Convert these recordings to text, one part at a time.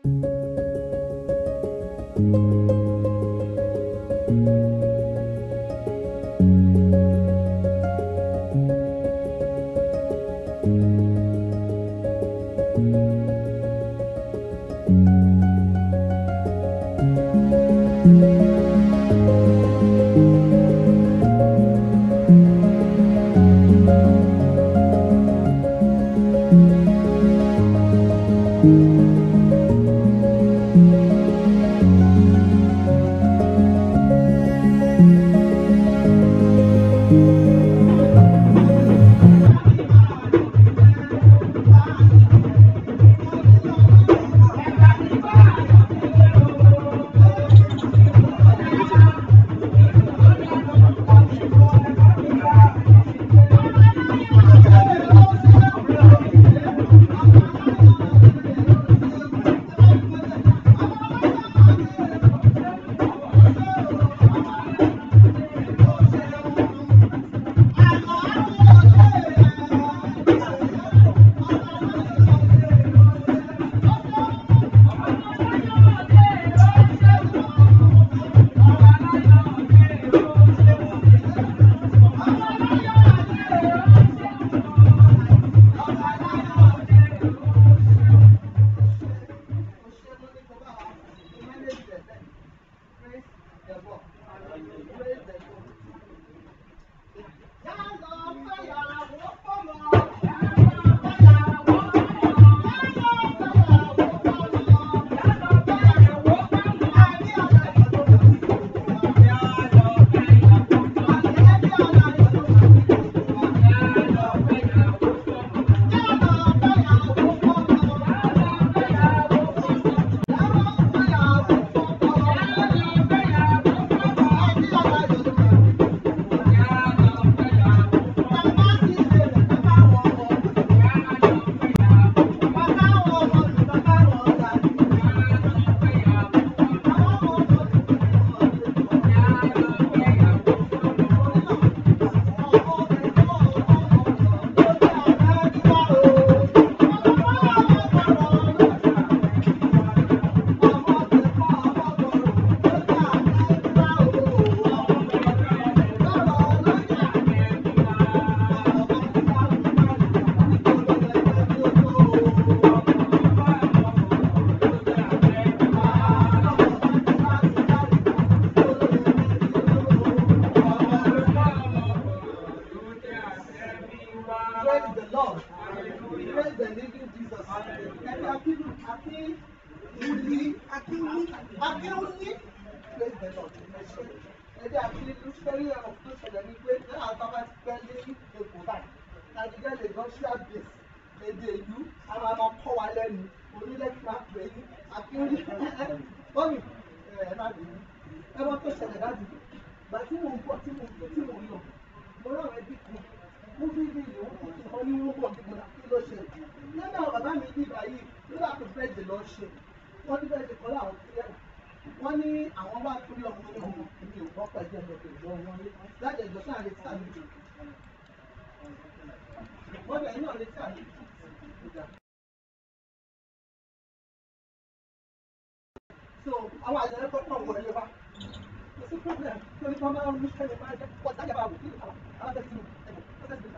Praise the Lord. Praise the living Jesus. Ẹni akínú akínwúlí akínwúlí akínwúlí. Praise the Lord. Ẹni akínú sẹ́rí ẹ̀rọ tó ṣẹlẹ̀ ní pé ní àbábá ti pẹ́ ní Èkó báyìí. Nàìjíríà lè gan ṣíà bèsì. Èdè ìlú àwọn àmọ́ kọ́ wa lẹ́nu. Onílẹ̀ kí máa pè é ní akínwúlí. Bọ́mì ẹ̀ má bínú. Ẹ wọ́n tó ṣẹlẹ̀ láti. Gbà tí mò ń bọ̀ tí mò ń bọ̀ tí mò ń lọ. Mo rán àwọn ẹbí kan mo fi ní ìlú wọn ní wọn bọ̀ nígbà kí ló ṣe nígbà bàbá mi ní ìbáyìí nígbà tó fẹ́ jẹ lọ ṣe wọ́n ní bẹ́ẹ̀ ti kọ́ láwọn kílẹ̀ wọ́n ní àwọn wá torí ọmọ ní ọmọ mi ò gbọ́ pẹ̀lú ẹ̀jẹ̀ pẹ̀lú ọmọ wọn láti ẹ̀jọ̀ sáà lè sáà lè wọ́n bẹ̀ náà lè sáà lè so àwọn àjẹrẹ kọ́ pọ̀ wọlé wa kò sí problem torí kọ́ máa ń mú kẹ́lẹ́ máa jẹ́ pọ̀ sájà bá wò kí ni àwọn alábẹ́sí ẹ̀bùn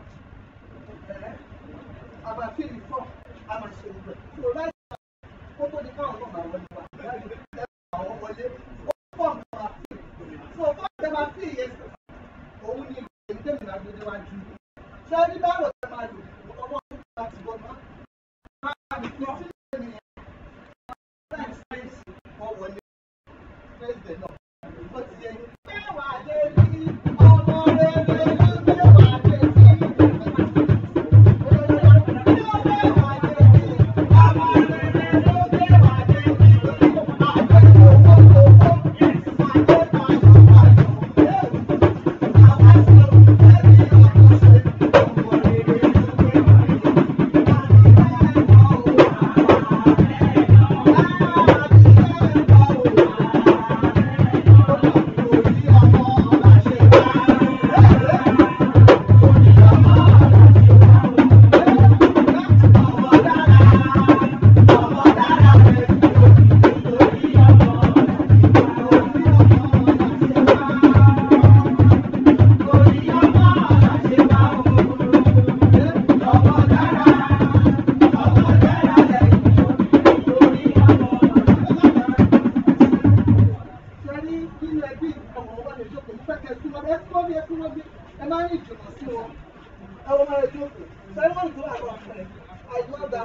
àmà fíìlì fọ́ àmà ṣe gbogbo ẹ̀. tó láì kó tó di káwọn náà máa wọlé wa láì ẹ àwọn wọlé ó pọ̀ nǹkan máa fíìlì. tó o bá tẹ máa fíìlì yẹn sọ òun ni èyí tẹ̀mí náà gbé déwájú. ṣé ẹni bá rò tẹ máa lò ọmọ tó máa ti bọ́ máa máa fi sílẹ̀ nìyẹn. láì sáyẹ̀nsì wọ́n wọlé president náà ó ti yẹ mẹ́wàá dé bí ọmọ rere ló mẹ́wàá dé bí.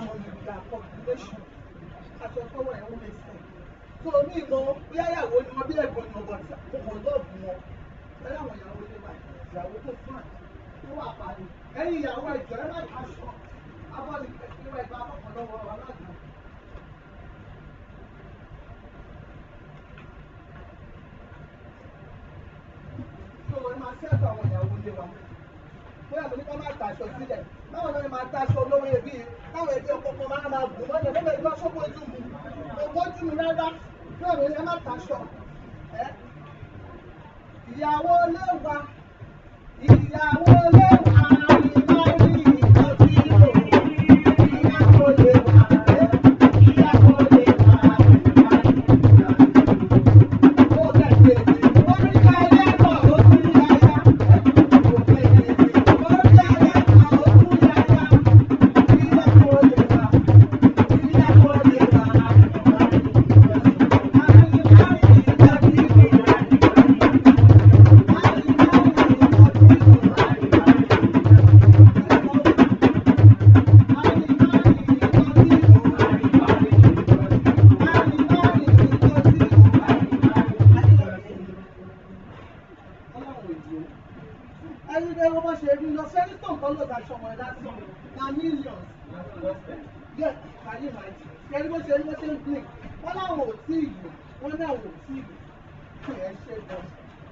mọ̀ ní ìgbà population aṣọ tọwọ́ ẹ̀ ń lè sìn tó ní ìmọ̀ bí àyàwó ni wọ́n bí ẹ̀gbọ́n ni ọgbọ̀n tí kò lọ́ọ̀bù wọn bẹ́ẹ̀ àwọn ìyàwó ilé wa ìyàwó tó fún àná tó wà pàdé ẹ̀yin ìyàwó ẹ̀jọ̀ ẹ̀ má aṣọ abọ́ni ìwà ìgbà àkọ́kọ́ lọ́wọ́ aláàgbà. tó o máa ṣẹ́ẹ̀tọ̀ àwọn ìyàwó ilé wa bóyá mo ní ká máa tàṣọ sílẹ̀ báwo ni wọ́n máa tàṣọ olówó ẹbí táwọn ẹbí ọkọ̀ kan máa máa gùn mọ́lẹ̀ bẹ́ẹ̀ bẹ́ẹ̀ lọ́sọ́ bójú mu ogójú mi rárá bẹ́ẹ̀ mo ní ẹ má tàṣọ ẹ́ ìyàwó ilé wa ìyàwó ilé wa ìmọ̀ ní ìtọ́jú ìlò ìyàwó ilé wa ẹ́ ìyàwó ilé wa ó tẹ̀lé ó ní ká ilé ẹ̀kọ́ ó tún ní ayá ó tẹ̀lé ó ní ayá ó tún ní ayá ìyàwó ilé wa ìyàwó ilé wa. ẹni pé wọ́n bá ṣe rí lọ sẹ́ni tó nǹkan ló daṣọ wọn lásán na millions yes kàyé màájì kẹrí bó ṣe rí bó ṣe ń blink wọ́n láwọn ò tí ì lò wọ́n náà ò tí ì lò kí ẹ ṣe gan.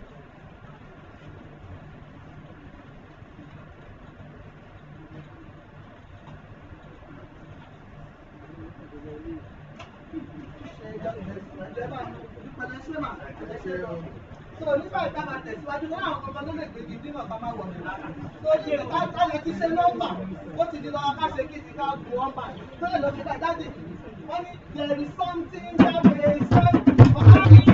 So nígbà tá a máa tẹ̀síwájú ní àwọn ọmọ ló lè gbèjì dínà ká máa wọ̀ mí. Tó ṣe ká lè ti ṣe nọ́mbà, ó ti di lọ́wọ́ ká ṣe kí ti ká bu ọ́mbà. Tó lè lọ sí ká jáde. Wọ́n ní there is something that may say,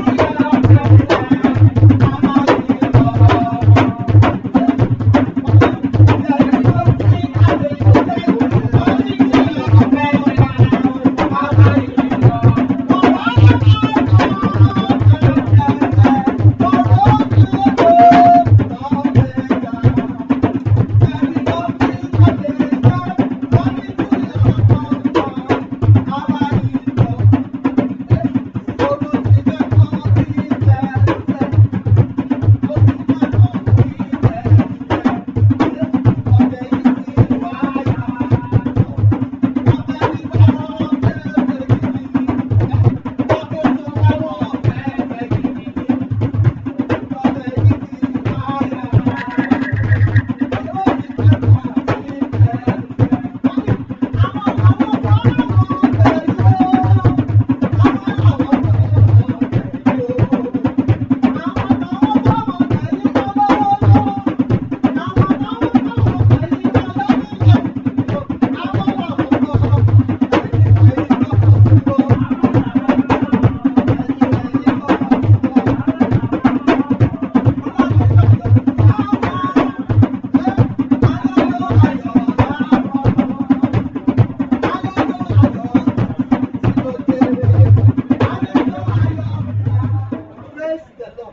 Praise the Lord.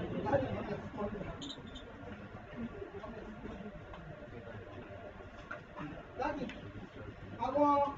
Daddy, àwọn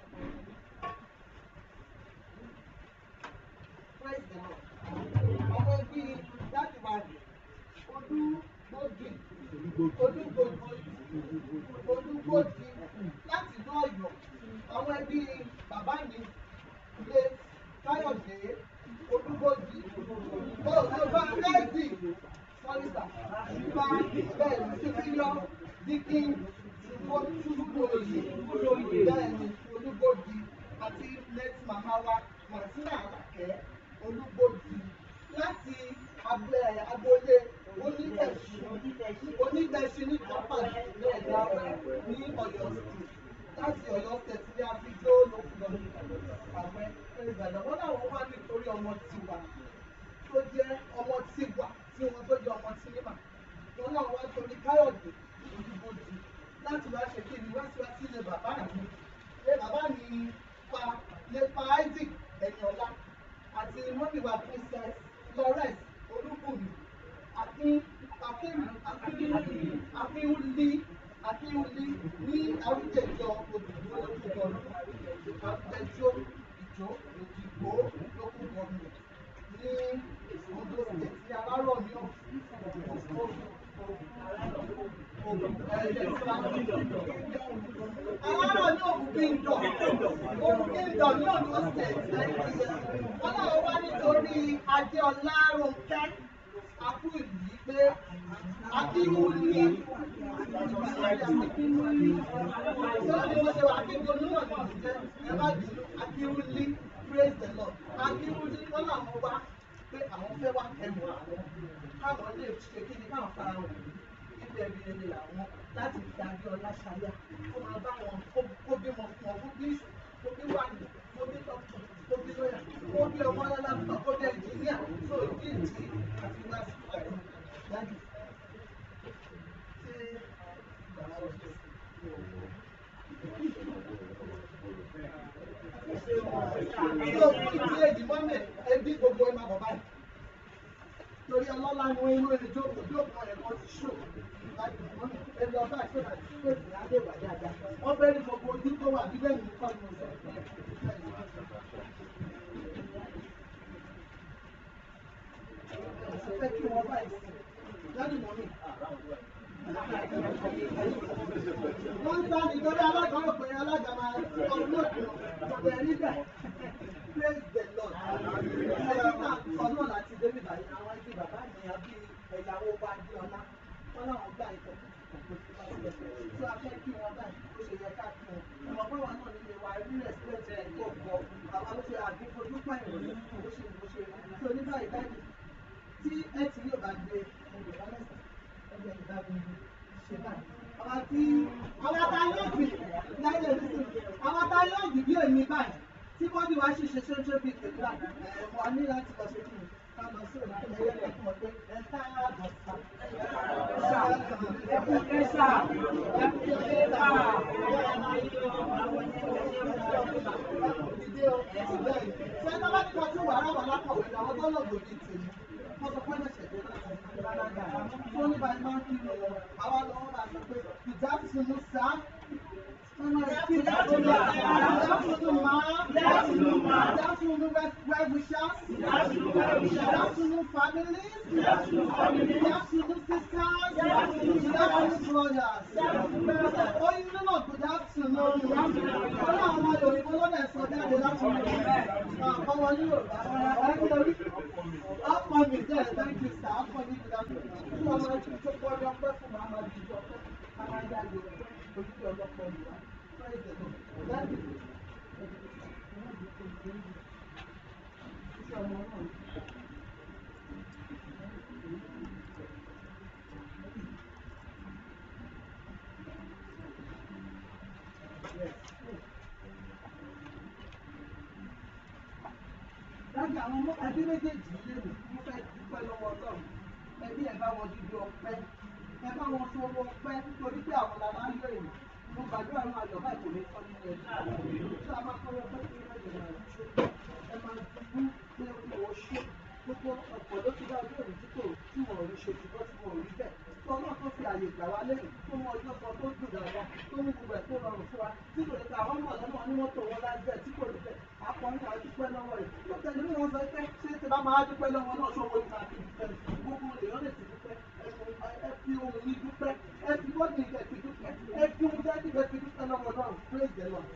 praise the Lord. Àwọn ẹbí láti wà ní Odúgbòdì, Odúgbòdì, Odúgbòdì láti inú Ọ̀yọ́. Àwọn ẹbí bàbá mi lé Káyọ̀dé Odúgbòdì. Ó ṣe bá Ẹ́ẹ̀dì Sọ́lísà bá bẹ́ẹ̀ ní Sífíyọ́ Díkín Ojúgbòdì bẹ́ẹ̀ni Olúgbòdì àti late mama wa Martina Àlàkẹ́ Olúgbòdì láti abẹ́ agboolé onígbẹ̀sí onígbẹ̀sí ní pápá ìlú ẹ̀dá ní Ọ̀yọ́ state láti Ọ̀yọ́ state ní abidjó lókùnrin àwẹ̀ ìgbàlẹ̀ wọn làwọn wá nítorí ọmọ tiwa tó jẹ́ ọmọ tiwa tí wọn tó jẹ́ ọmọ sinimá wọn náà wá torí Káyọ̀dé Olúgbòdì láti wá ṣe kí ni wá sí wá sílé bàbá mi lé bàbá mi pa lè pa Isaac Ẹ̀yìnọlá àti mọ́mìwá princess Florence Olúbùnmi àti akéwì akíwúlí akíwúlí ní àwùjẹjọ òdòdó lójúbọ ìjọ òdìgbò local government ní Ondo state ní alárọ̀ ní alárọ̀ ní òkú kingdom òkú kingdom ní Ondo state Nàìjíríà wọn náà wá nítorí Adéọlá Rónkẹ́ akú ìlú yìí pé akínwúlí akínwúlí sọ́ọ́ ni mo ṣe wà akínwúlí náà ní ìjẹ́ ẹ má bínú akínwúlí praise the lord akínwúlí wọn làwọn wá pé àwọn fẹ́ wá kẹwù àwọn káwọn lè ṣe kí ni káwọn fara wọn ibẹ̀ bí ẹni làwọn láti fi adé ọlá ṣayá kó máa bá wọn kó bímọ fún ọ kó bí kó bí wà ní kó bí dọ́kítọ̀ kó bí lọ́yà kó bí ọmọ alábùkọ̀ kó bí ẹnjìníà tó ìdí ìdí àti lásìkò ẹ̀ dájú. Ṣé ìgbà wọn ṣe Ìjọ fún ìdí èdè mọ́mẹ̀ ẹbí gbogbo ẹ̀ máa bọ̀ báyìí. Torí ọlọ́lá ni wọ́n inú ẹjọ́ òjò kan ẹ̀kọ́ ti ṣò. Ẹgbẹ́ ọba ìṣòro àti ìṣòro adé wà dáadáa. Wọ́n fẹ́ rí gbogbo ojú tó wà bí bẹ́ẹ̀ ní kọ́ ni mo sọ. Fẹ́ kí wọ́n báyìí sí. Lẹ́nu mọ́ mi. Wọ́n ń sá nítorí alága rò pé alága máa kọ́ lóòtù ọ̀gbẹ́ níbẹ̀. Praise the Lord. Ẹni náà sọ náà láti débi báyìí àwọn ẹbí bàbá mi àbí ẹ̀yàwó wa di ọlá. Wọ́n láwọn gbà ìtọ́ tí a fẹ́ kí wọn báyìí ó ṣe yẹ ká kí wọn. Ìmọ̀ pé wọn náà nílé wa rí rẹ̀sílẹ̀tì ẹ̀ tó gbọ́. Àwa ló ṣe àdínkù pẹ̀lú bó ṣe bó ṣe. So ní báyìí dájú tí ẹ ti yóò bá gbé ẹgbẹ̀ lálẹ́sà ẹgbẹ̀ ìbá mi ṣe báyìí. Àwọn tí àwọn ta yóò gbì láyé ìrísí àwọn ta yóò gbì bí èmi báyìí tí bọ́dì wa ṣì ṣe ṣoṣo bíi pẹ̀lú àgbà ẹ̀ wà ní láti lọ ṣe kí ni ká lọ sí òun kí ẹyẹ lẹ́kùn mọ̀ pé ẹ ká àbọ̀ sá. Ẹ kú kẹ́sà. Ẹ kú kẹ́sà. Ìdí o, ìbẹ́ yìí. Ṣé ẹ bá ti kọ́ sí wàrà wà lápọ̀wé ni àwọn tó lọ gbòdì tèmi? Wọ́n sọ pé ẹ̀ṣẹ̀ tó láti ṣe lálága. Tó ní báyìí máa ń kí mi lọ. Àwa lọ́wọ́ máa sọ pé ìjà tuntun sá. Good afternoon, ma. Good afternoon, ma. Good afternoon, well wishers. Good afternoon, well wishers. Good afternoon, families. Good afternoon, families. Good afternoon, sisters. Good afternoon, good afternoon, brothers. Good afternoon. Oh, you know, good afternoon. Good afternoon. Ọlá àwọn Yorùbá lọ́dẹ̀ sọ jáde láti mú ọmọ Yorùbá. Ọkọ mi jẹ́ thank you sir. Ọkọ mi good afternoon. Fún ọmọ ẹ̀jú tó kọ́ ọjọ́ pẹ́ fún màmá bíi ìjọ pẹ́. Màmá yá Yorùbá. Ojúṣe ọlọ́pọ̀ Yorùbá. Praise the Lord. That is Iṣẹ́ ọmọ náà. Láti àwọn ọmọ ẹbí méjèèjì yé mi, mo fẹ́ dúpẹ́ lọ́wọ́ Ọlọ́run. Ẹbí ẹ̀ bá wọn dídú ọpẹ́. Ẹ bá wọn sọ owó ọpẹ́ nítorí pé àwọn la máa ń yọ èèyàn. Mo gbàdúrà àwọn àjọ báyìí kò ní kọ́ nínú ẹbí. Tí a máa kọ́ ọpẹ́ sí ẹ̀jẹ̀ náà ṣó. Ẹ máa dúdú pé ó ṣó. Gbogbo ọ̀pọ̀ ló ti dá ojú òní tí kò tí wọ́n rí ṣe ṣùgbọ́n tí wọ́n rí bẹ́ẹ̀. Tí ọlọ́run tó fi àyè gbà wá lẹ́yìn tó mú ọjọ́ kan tó dùn dáadáa tó mú gbogbo ẹ̀ tó rọrùn fún wa. Tí kò lè ta àwọn ọmọ ọ̀lọ́mọ ní mọ́tò wọn lágbẹ́ tí kò lè bẹ̀. Akọrin náà dúpẹ́ lọ́wọ́ rẹ̀. Tó tẹ̀lé mi wọ́n sọ pé ṣé ti bá máa dúpẹ́ lọ́wọ́ náà ṣòwò ìgbà àti ìdúpẹ́ gbogbo èèyàn lè ti dúpẹ́. Ẹ fi ohun yìí dúpẹ́. Ẹ fi bọ́ọ̀dì ìkẹ́ fi dúpẹ́. Ẹ fi ohun jẹ́ ìgbẹ́ fi dúpẹ́ lọ́wọ́ náà. Praise the Lord.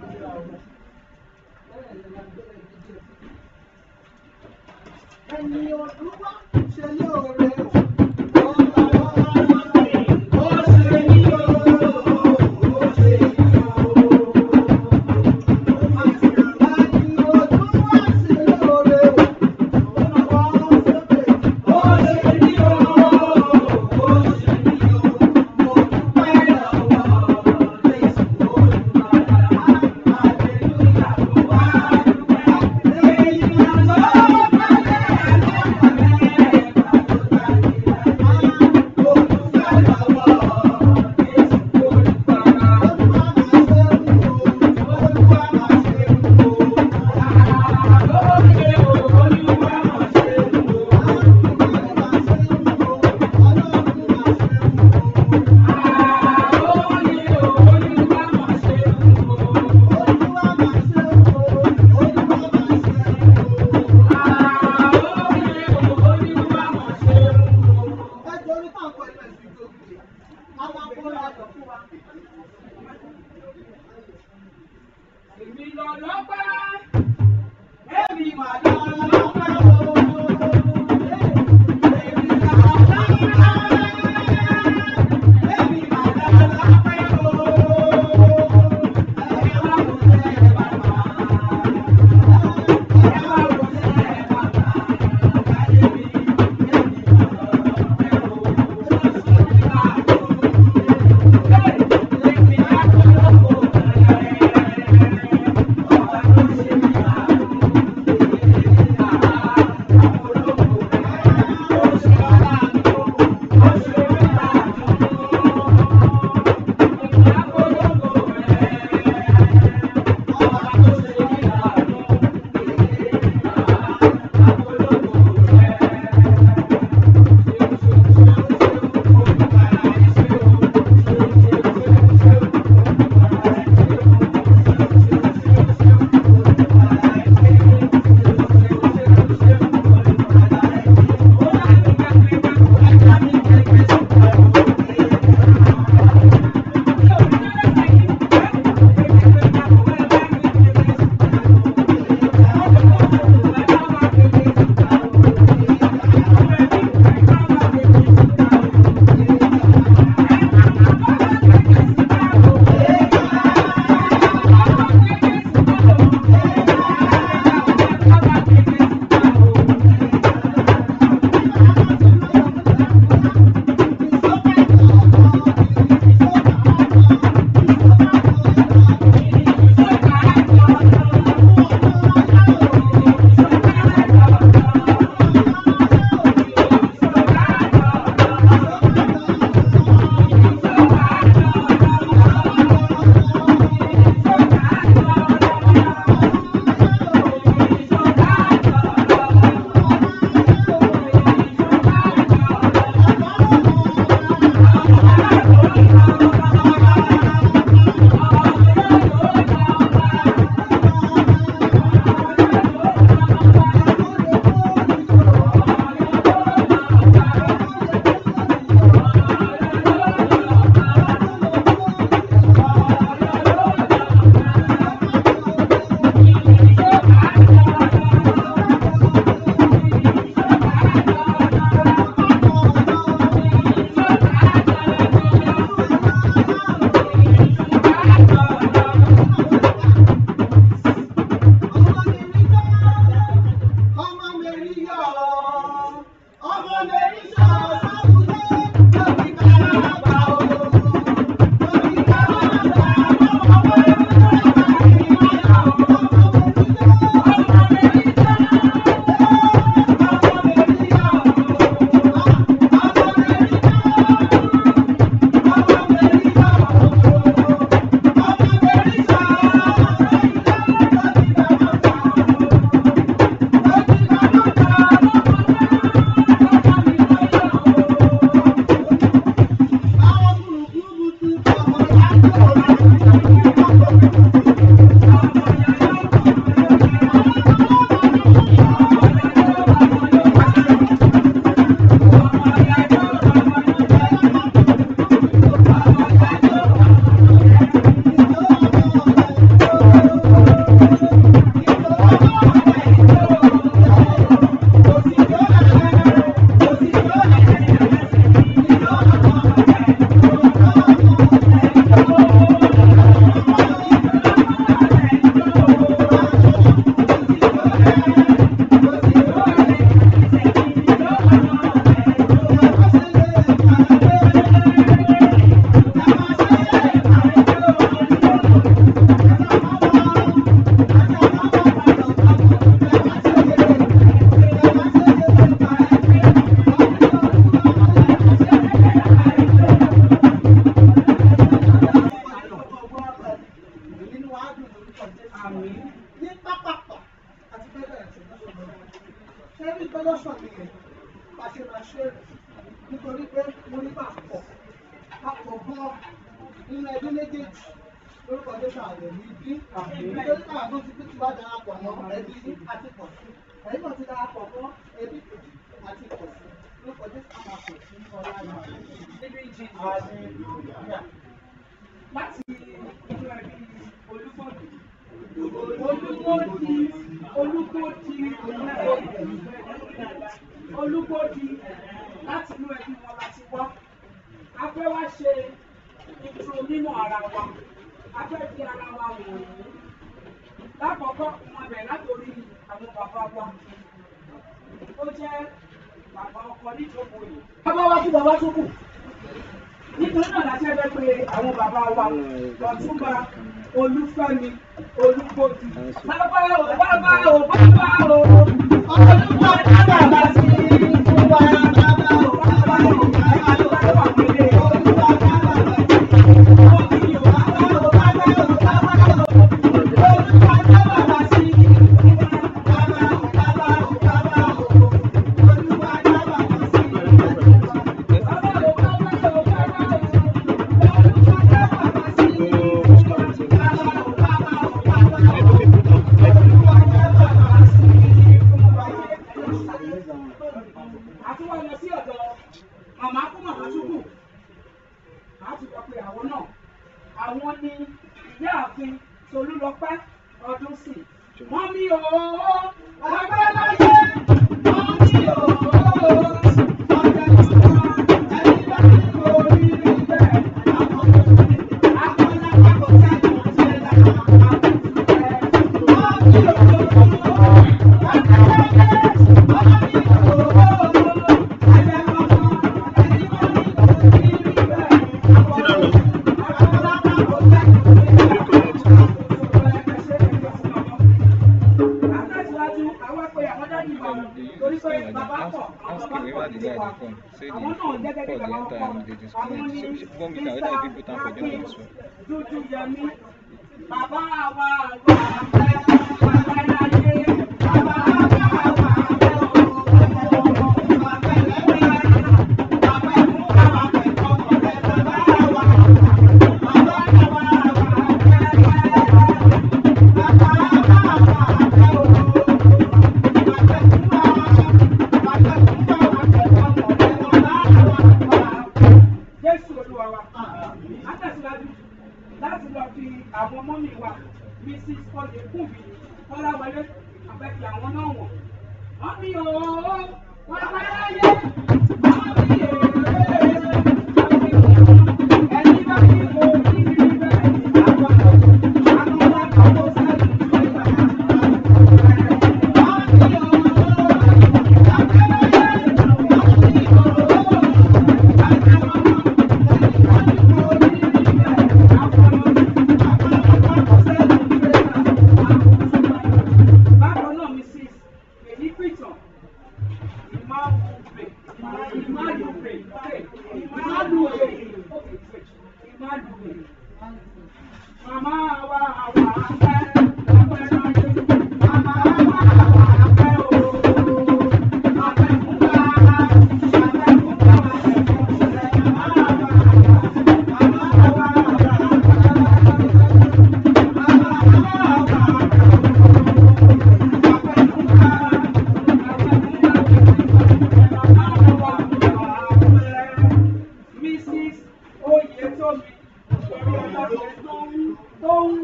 Ẹni ọdún wá ṣe lóore o. Ó ṣe ní ooo, ó ṣe ní ooo. Ẹni ọdún wá ṣe lóore o. Ó sókè. Ó ṣe ní ooo, ó ṣe ní ooo. Mo dúpẹ́ lọ́wọ́ Jésù Olùgbàlà. Hallelujah. Wá dúpẹ́. Èyí ni ọjọ́ pẹ́lẹ́ lọ́pẹ́. nítorí pé mo ní máa pọ̀ papọ̀ gan nínú ẹbí méjèèjì lórúkọ jésù àlẹ́ ní bí nítorí káwọn tó ti ti wá darapọ̀ mọ́ ẹbí àti pọ̀ sí ẹ̀yìn náà ti darapọ̀ mọ́ ẹbí kejì àti pọ̀ sí lórúkọ jésù àwọn àpò sí ọlá náà. láti inú ẹbí olúbọ̀dé olúgbòdì olúgbòdì olúgbòdì láti inú ẹbí wọn láti wá a fẹ́ wá ṣe intro mímọ̀ ara wa a fẹ́ fi ara wa wọ̀nyí lákọ̀ọ́kọ́ wọn bẹ̀ látòrí àwọn bàbá wa ó jẹ́ bàbá ọkọ níjókòó yìí. bàbá wa kú bàbá tó kù nítorí náà láti ẹgbẹ́ pé àwọn bàbá wa ọ̀túnba olúfẹ́mi olúgbòdì. bàbá o bàbá o bàbá o olúwa ní bàbá sí fún wa bàbá o bàbá o bàbá o bàbá o pèlè olúwa ní bàbá sí òkì o bàbá o bàbá o bàbá o olúwa ní bàbá sí bàbá o bàbá o bàbá o olúwa ní bàbá sí bàbá o bàbá o bàbá o. àti wọ́n lọ sí ọ̀dọ̀ màmá kú màmá túkù àti sọ pé àwọn náà àwọn ni ìyáàfin Tolúlọpẹ́ ọdún sí wọ́n mi ò ọgbẹ́ láyé wọ́n mi ò ọgbẹ́ láyé ẹni bá ní orí rí bẹ́ẹ̀ àwọn akọ́lá kò sẹ́ni ṣe lára àkùtù rẹ̀ wọ́n mi ò ọgbẹ́ láyé. Bàbá wa wà pẹ́, bàbá láyé, bàbá wa wà pẹ́. Jésù Olúwa wa, a tẹ̀síwájú láti lọ fi àwọn mọ́mì wa, Mrs. Oyèkúnmi, Kọ́láwọlé, àbẹ̀kì àwọn náà wọ̀n. Wọ́n mi ò wọ́n pẹ́ láyé, wọ́n mi ò ẹni bá ní mo ní rí bẹ́ẹ̀ ni àwọn àwọn alákòó sẹ́yìn tó ń bá wọ́n mi ò wọ́n pẹ́ láyé, wọ́n Bákan náà Mrs. Èyí Pìtàn, Ìmáàlùpẹ̀, Ìmáàlùpẹ̀, Ìmáàlùpẹ̀, Ìmáàlùpẹ̀. Màmá wa àwa afẹ́, afẹ́ láyé. Màmá wa àwa afẹ́ o. Afẹ́ fún wa, afẹ́ fún wa, afẹ́ fún wa. Màmá wa àwa, màmá wa Mrs. Oyetomi, Tóun,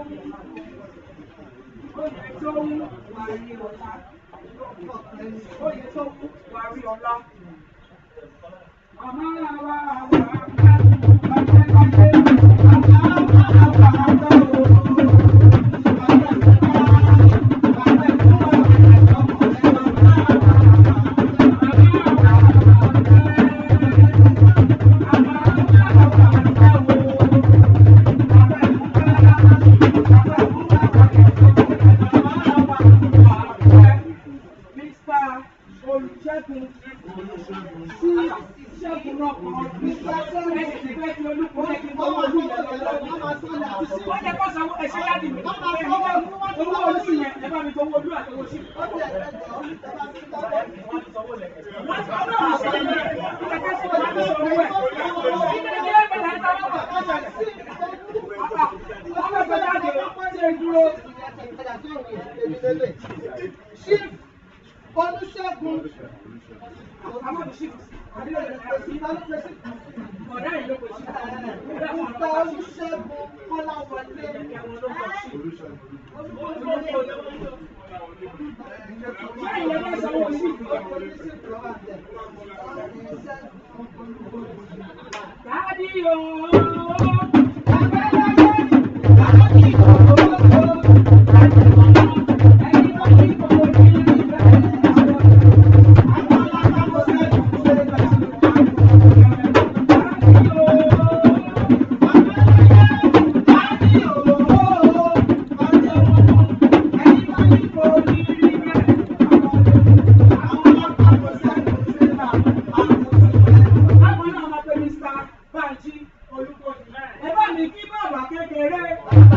Oyetomi, Wàríọlá, Oyetomi, Wàríọlá. Màmá wa wà á bá láyé, màmá wa wà á bá o. Mr. Olùṣègùn sí ṣẹ́gun náà kan ẹ̀sìn ti fẹ́ fi olúkọ jẹ́ kí n tó wọ́n lùyẹ̀ lọ́wọ́. Wọ́n jẹ́ kó sanwó ẹ̀ṣẹ́ láti mi. Èmi náà owó ojú yẹn ẹ bá mi tó owó ojú àti owó sí. Wọ́n ti ọdún àwọn ṣe yẹn ìkẹ́kẹ́ sí wọn láti sọ owó ẹ̀. Ìdílé ní ẹgbẹ́ láti sọ owó ẹ̀. Ọmọ ẹgbẹ́ jáde ṣe dúró. Chief Olúṣẹ́gun Àwọn òṣìṣẹ́ àdúrà ọ̀dà yìí ló pèsè. Mr. Olúṣẹ́gun Kọ́láwọlé. Báyìí lè fẹ́ sanwó sí ìlú. Dádì ooo. Ẹni tó kí kò ní Dádì ooo. Báwo náà máa pe Mr. Banji Olúkọ̀dì? Ẹ bá mi kí bàbá kékeré.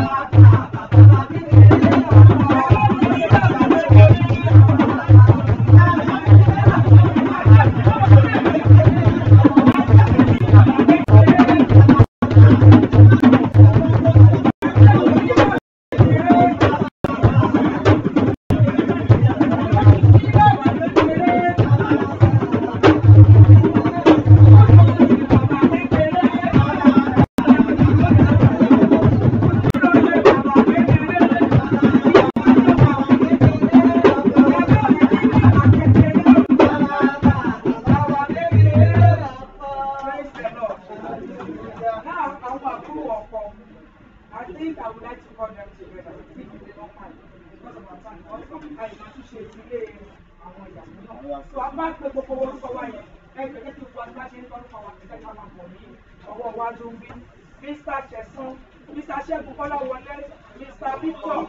Praise the Lord. Now, àwọn àbúrò ọkọ, I think I would like to call them together. If you dey not mind, because of our time, also, àyè máa tún ṣe ìdílé àwọn ìyàwó náà. So, a máa ń pe gbogbo orúkọ wa yẹn. Ẹ jẹ́ kí gbogbo àgbà ṣe ń tọ́jú kan wá sí ẹ̀ka máa bọ̀ ní ọwọ́ iwájú ń bí. Mr. Ṣẹ̀sán, Mr. Ṣẹ́gun Kọ́láwọlé, Mr. Victor.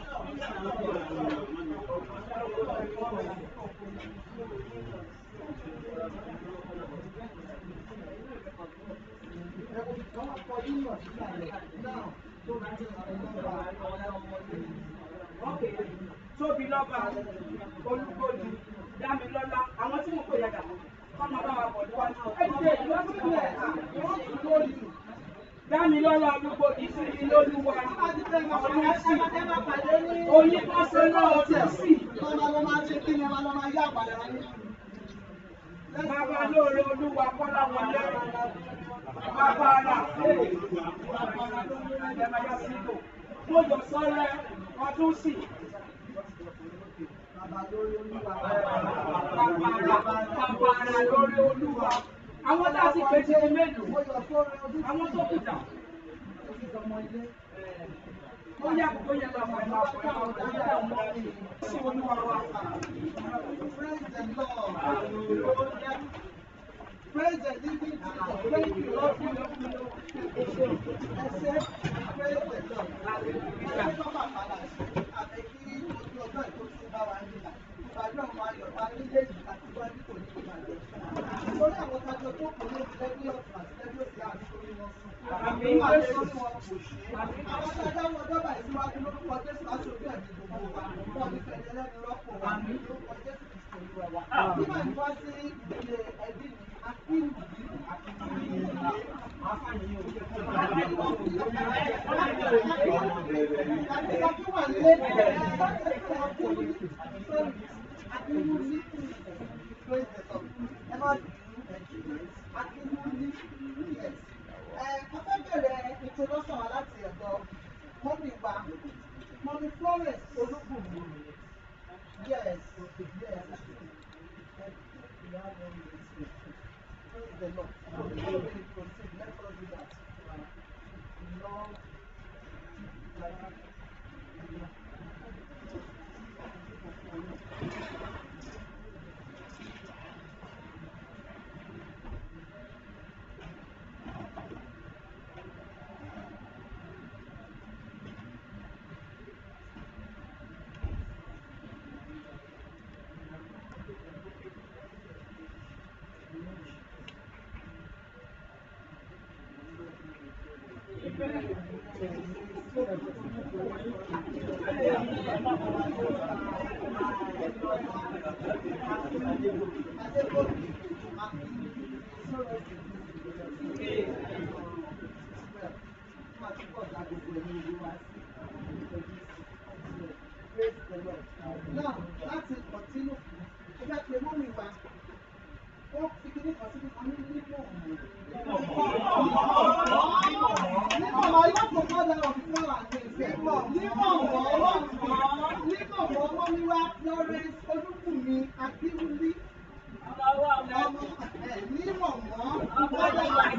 Okay. Tóbi lọ́ba, Olúkòdì, Dámilọ́lá, àwọn tí mo pè yàgà, kọ́mọ bá wa bọ̀ níwájú. Ẹ dìde ìlú sílẹ̀, Dámilọ́lá Olúkòdì sí mi lólúwa, ọdún sí. Oyin kan ṣe náà ti sí. Bàbá lóore Olúwa Kọ́lá wọlé. Bàbá ara fè. Ẹ̀jẹ̀ máa yá sí ìbò. Mo yọ sọ́rẹ́ ọdún sí. Bàbá ara lórí Olúwa. Àwọn tá a ti pè ti di mélòó? Àwọn tó kù dà. Ó yá kó yẹ lọ fún ẹ máa fún ẹ máa fún ẹ máa fún ẹ. Sí Olúwa wa. Praise the living Jesus. Thank you, Lord. Praise the Lord. Ẹ tó bàbá là ṣe àbẹ̀ kí ojú ọjọ́ ìkó tí bá wa nílà. Ìbàdàn ọmọ ayọ̀ bá nílé yìí àti wájú kò ní ìbàdàn. Lórí àwọn tájọ tó kù lóbi lẹ́bí ọ̀tún àti lẹ́bí òsì àti orí wọn sùn. Àmín. Àti orí wọn kò ṣe. Àwọn tájọ wọn dọ́bà ìsíwájú lórúkọ Jésù aṣojú ẹ̀mí gbogbo wa. Wọ́n ní fẹ̀yẹ lẹ́nu rọ́pò wa. Lórúkọ Jésù Kristo Olúwa wa. Nígbà tí wọ́n sí ìdílé ẹbí mi, Akíwù Bíbù àti Mọ̀mí Florence Olúbùnmi. Yes, yes. Praise the Lord. Before we proceed, let us do that. Lord, like Now, láti continue, ó fẹ́ pe mọ́mí wa, ó fi kíní kan síbi kan ní nípò ọ̀hún. Nípò ọ̀hún, I want to call that of before and things. Nípò ọ̀hún, nípò ọ̀hún, Florence Olúbùnmi Akínwúlí. Ọmọ ẹ̀ ní mọ̀mọ́.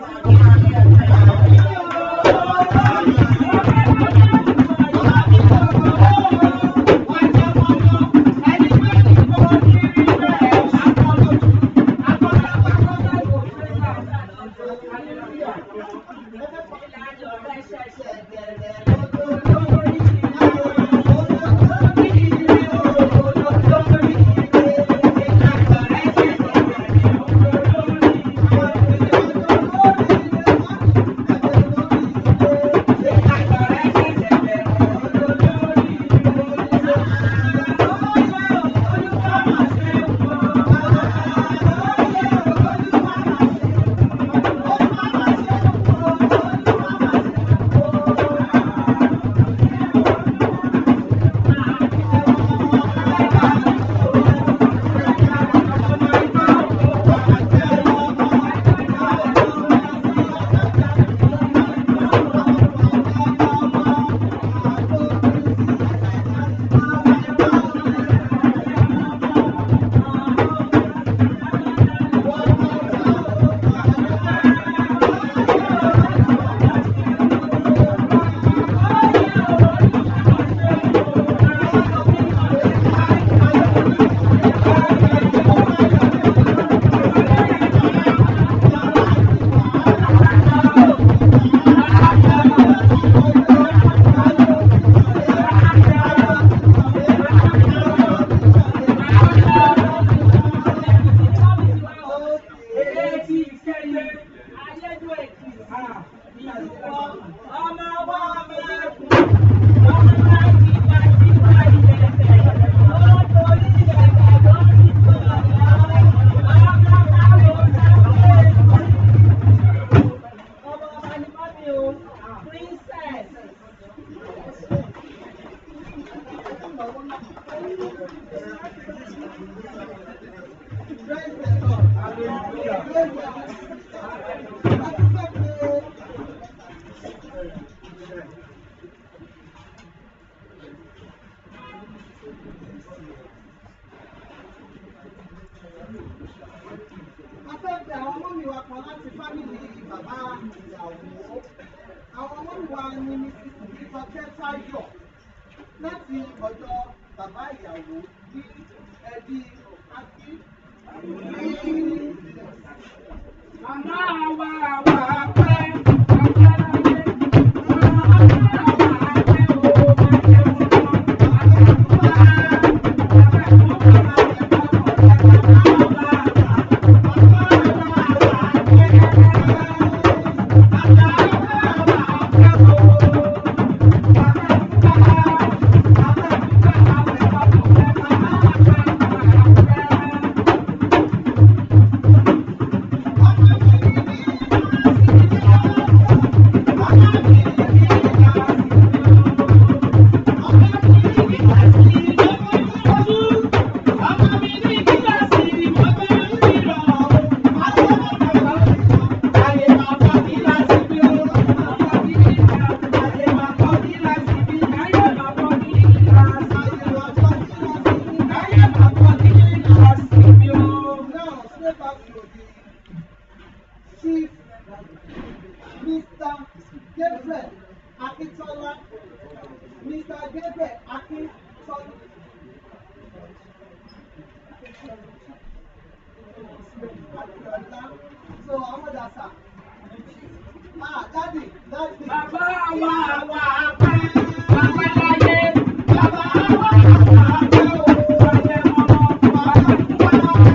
Praise the Lord. Praise the Lord. A fẹ́ bẹ̀ àwọn ọmọ mi wa kan láti fámìlì bàbá ìyàwó. Àwọn ọmọ mi wa ni Mrs. Ìtọ́jẹ́ Táyọ̀ láti ọ̀dọ̀ bàbá ìyàwó ní ẹbí Akí. Màmá wa wà pẹ́, ọ̀pẹ́ láyé. Màmá wa wà pẹ́ o, máa Now, stay back to the Chief Mr. Gabriel Akintola. Mr. Gabriel Akintola. Akinola. So, how much that's that? Ah, daddy, daddy. Bàbá wa wà pẹ́, ọ̀pẹ́ láyé. Bàbá wa wà pẹ́ o, ọ̀pẹ́ mọ́mọ́.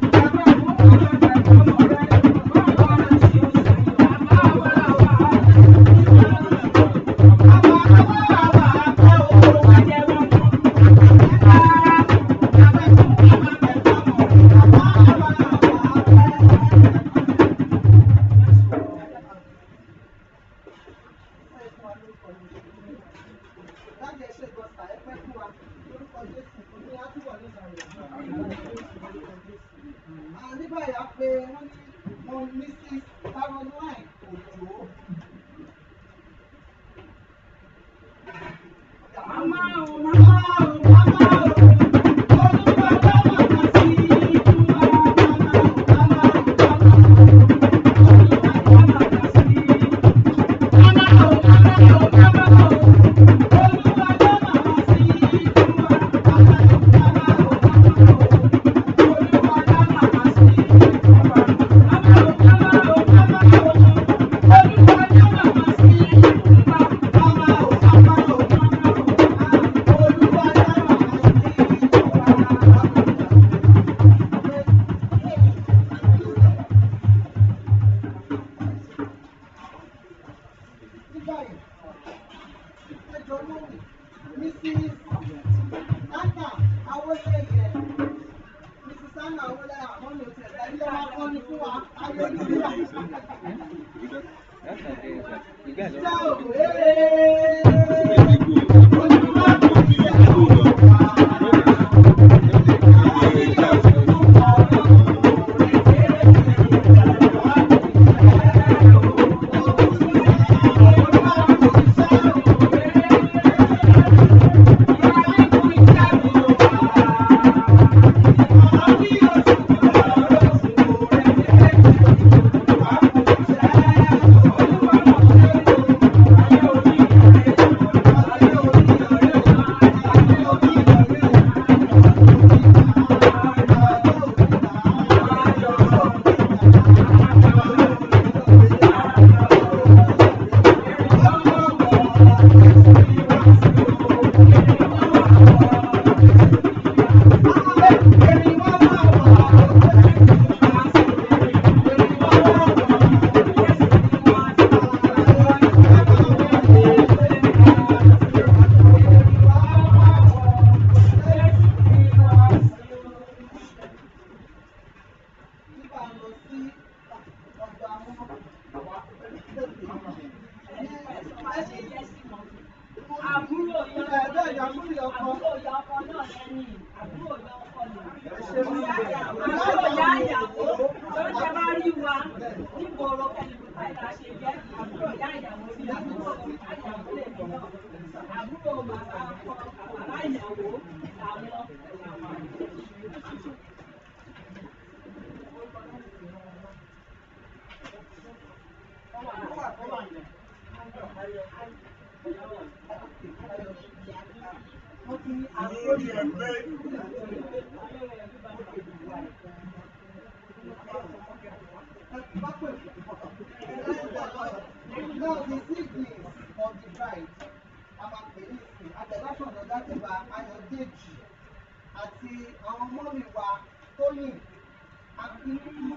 Láti ẹ̀ṣẹ̀ ìgbọ̀nsà ẹ pẹ́ fún wa lórúkọ Jésù kò ní àtúbọ̀ ní ìsàlẹ̀. Ah, Ní báyìí a pe wọ́n ní wọn Mrs. Caroline Òjò. Màmá o, màmá o, màmá o. Àbúrò yọ Ẹ̀ẹ́dẹ́ ìyàmúlò ọkọ. àbúrò yọ ọkọ náà lẹ́yìn àbúrò yọ ọkọ nù. Ṣé mi ń bẹ̀? Àbúrò yá ìyàwó tó ṣe bá rí wa nígboro kẹ́lẹ́bù báyìí la ṣe jẹ́ àbúrò yá ìyàwó sí àbúrò ìyàwó lè mí náà. Àbúrò bàbá ọkọ bàbá ìyàwó làwọn. Wọ́n ti ní àbúrò Now the siblings of the bride, Amakelisi, Àtẹ̀láṣọ̀ ọ̀dọ̀dá ti bá Ayọ̀dèjì àti àwọn mọ́mì wa Tóyìn àti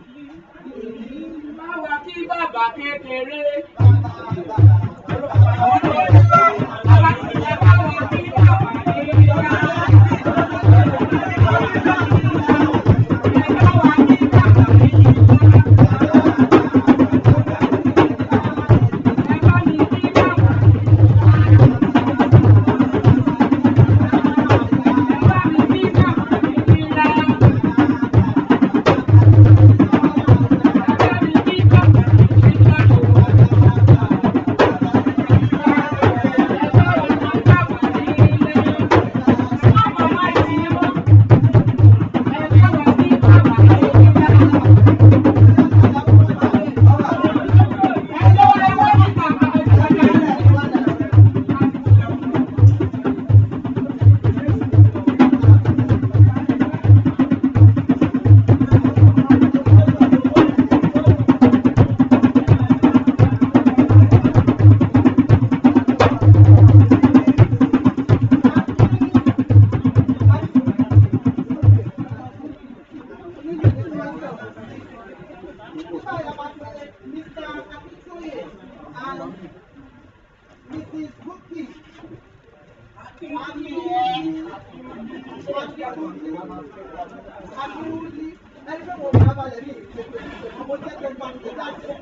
Báwa kí bàbá kékeré. bàbá bàbá. Mr. Akintoye and Mrs. Buki. Akínwúlí ẹni pé mo bá balẹ̀ ní ìpèsè ọmọ jẹ́ kí n bá mi dá sí.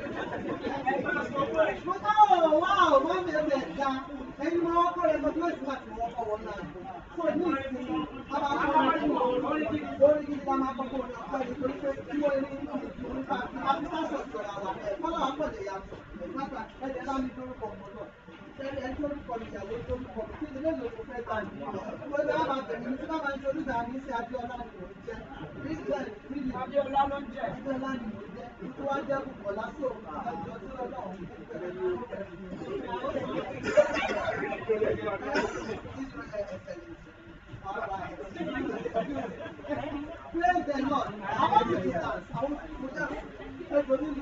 Mo ká ọ̀ wá ọ̀ wá mi ẹ̀ ga ẹni mo wọ́n kọ́ ẹ̀kọ́ tí wọ́n ti máa ti wọ́n kọ́ wọn náà. Fún ní ìsinmi, bàbá akọ́ lórí gidi lórí gidi la máa kọ́kọ́ ní ọ̀pọ̀ ẹni torí pé tí wọ́n ní nípa àbísàṣọ̀ ìjọra wa. Kọ́lá wa pọ̀ lè yàtọ̀. Nígbà ẹ̀jẹ̀ bá mi dórúkọ ọmọ náà. Ẹni ẹni tó rúkọ mi ìyàwó tó rúkọ mi. Kí ni mélòó kò fẹ́ gbà yìí? Mo bá máa tẹ̀lé mi tí bá máa ń ṣe olùdá mi sí Abíọ́lá ni mò ń jẹ́. Christian Rílì Abíọ́lá ló ń jẹ́. Abíọ́lá ni mò ń jẹ́. Tó wá jẹ́ púpọ̀ lásìkò àjọ tí Ọlọ́run ti bẹ̀rẹ̀ ní Praise the Lord. I want to dance. I want to dance. Everybody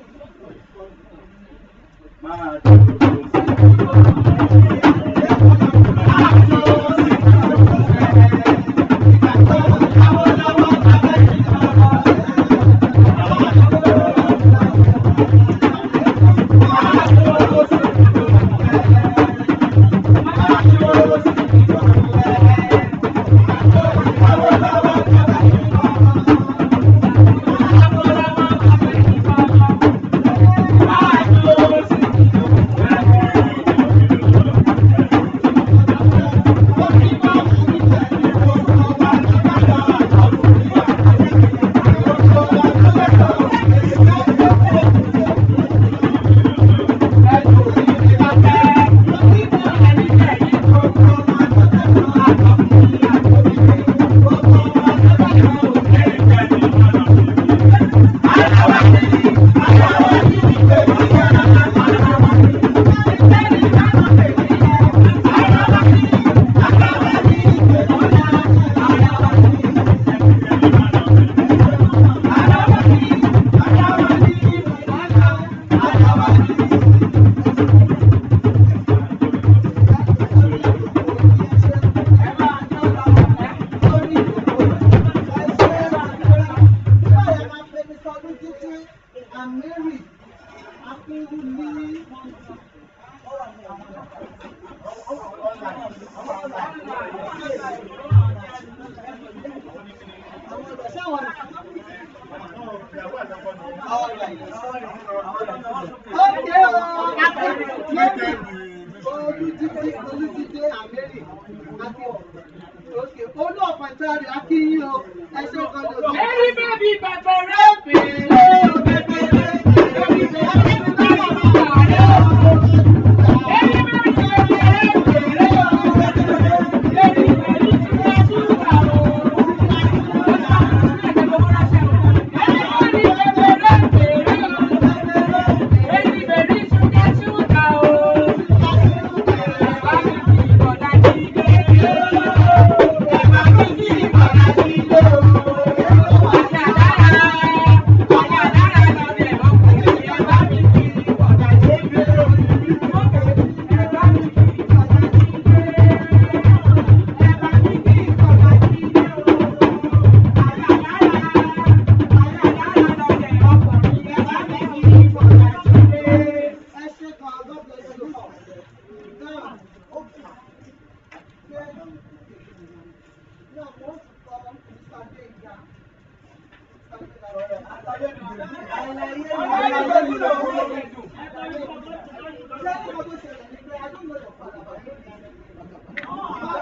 Thank on. All right. Okay, oh, Mary. Olùdíje Olùdíje Àmẹ́rì. Okay, olú ọ̀pọ̀ ìtàrí Akínyìn o. Ẹ ṣe kan lòdì. Ẹni bẹ́bí bẹ̀bẹ̀ rẹ̀ bèèrè o, bẹ̀bẹ̀ rẹ̀ bèèrè o, bẹ̀bẹ̀ rẹ̀ bèèrè o. Ẹni bẹ́bí bẹ̀bẹ̀ rẹ̀ bèèrè o, ẹni bẹ̀bí ṣúgà ṣúgà o. Ẹni bẹ̀bí bẹ̀bẹ̀ rẹ̀ bèèrè o, ẹni bẹ̀bí ṣúgà ṣúgà o. Ẹ̀bá mi kì í bọ̀dá jíde. Ẹ̀bá mi kì í bọ̀dá jíde o. Ẹ ṣe kan, God bless you all. Now, okay. Now, mo ń sọ Mr. Gbénga. Ṣé ní ọdún ṣẹlẹ̀ ní pé I don't know your father, but I know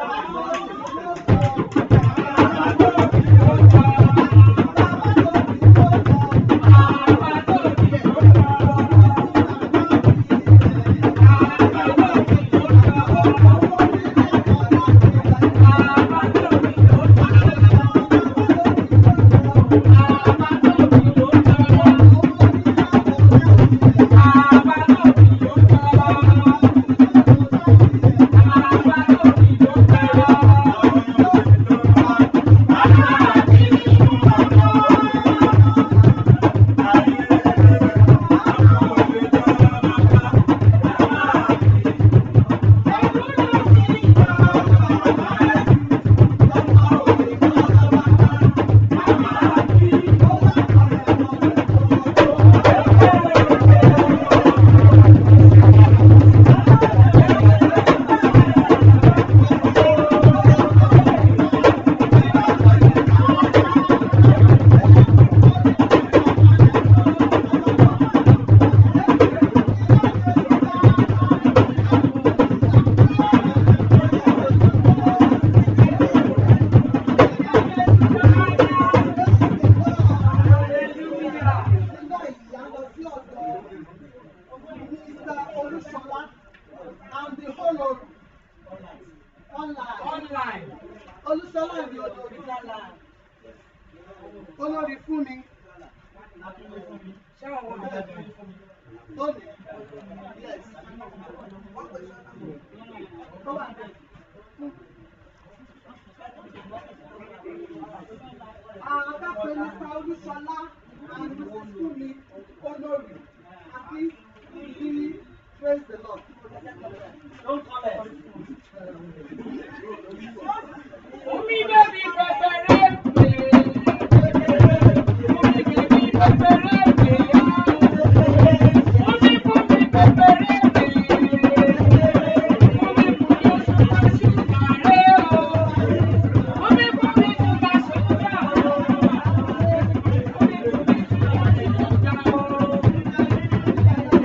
nígbà ìyá lọ sí ọ̀dọ̀ Mr. Olúṣọlá and the whole of online. Online. Olúṣọlá and the olórí. Olórí fún mi. Ṣé àwọn ọmọ mi? Lónìí. Yes. Ó wà bẹ́ẹ̀. Àgbàpẹ̀ Mr. Olúṣọlá and Mrs. Fúnmi Olórí àti Ìdílé praise the Lord. Omi bẹ́bí bẹ̀bẹ̀ rẹ̀ bèèrè. Omi bẹ́bí bẹ̀bẹ̀ rẹ̀ bèèrè. Omi bùnmi bẹ̀bẹ̀ rẹ̀ bèèrè. Omi bùnmi ṣúgà ṣúgà rẹ̀ o. Omi bùnmi ṣúgà ṣúgà o. Omi bùnmi ṣúgà ṣúgà o.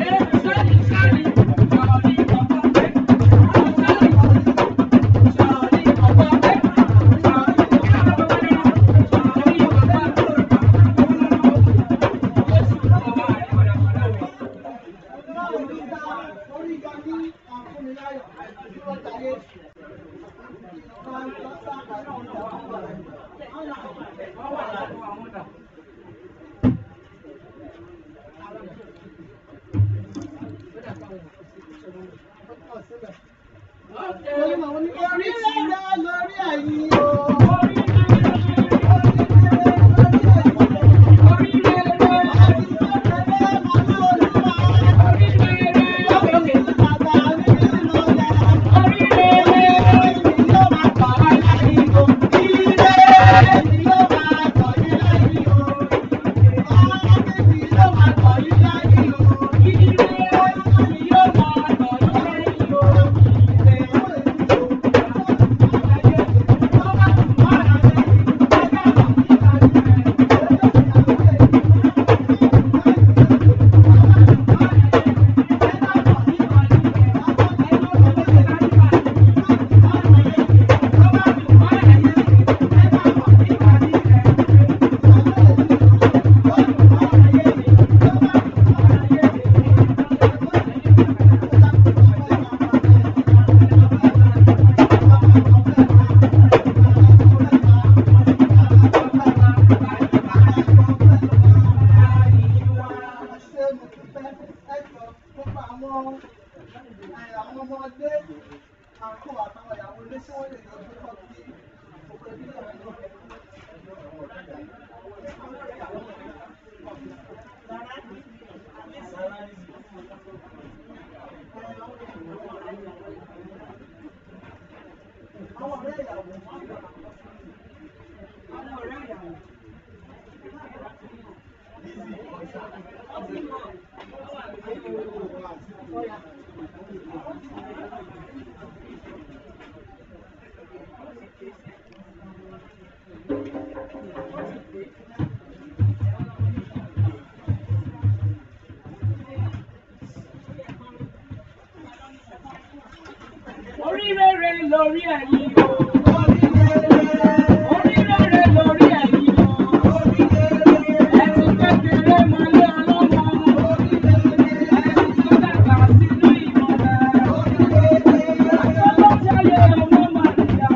Àwọn ọ̀rẹ́ ìyàwó. àwọn ọ̀rẹ́ ìyàwó. Oríire lórí ẹ̀yin o. Oríire lórí ẹ̀yin o. Ẹ̀sìn kékeré mọ́lé ọlọ́mọ. Ẹ̀sìn tó dàgbà sínú ìmọ̀lẹ̀. Àtọ́lọ́jáyé ọmọ Màríà.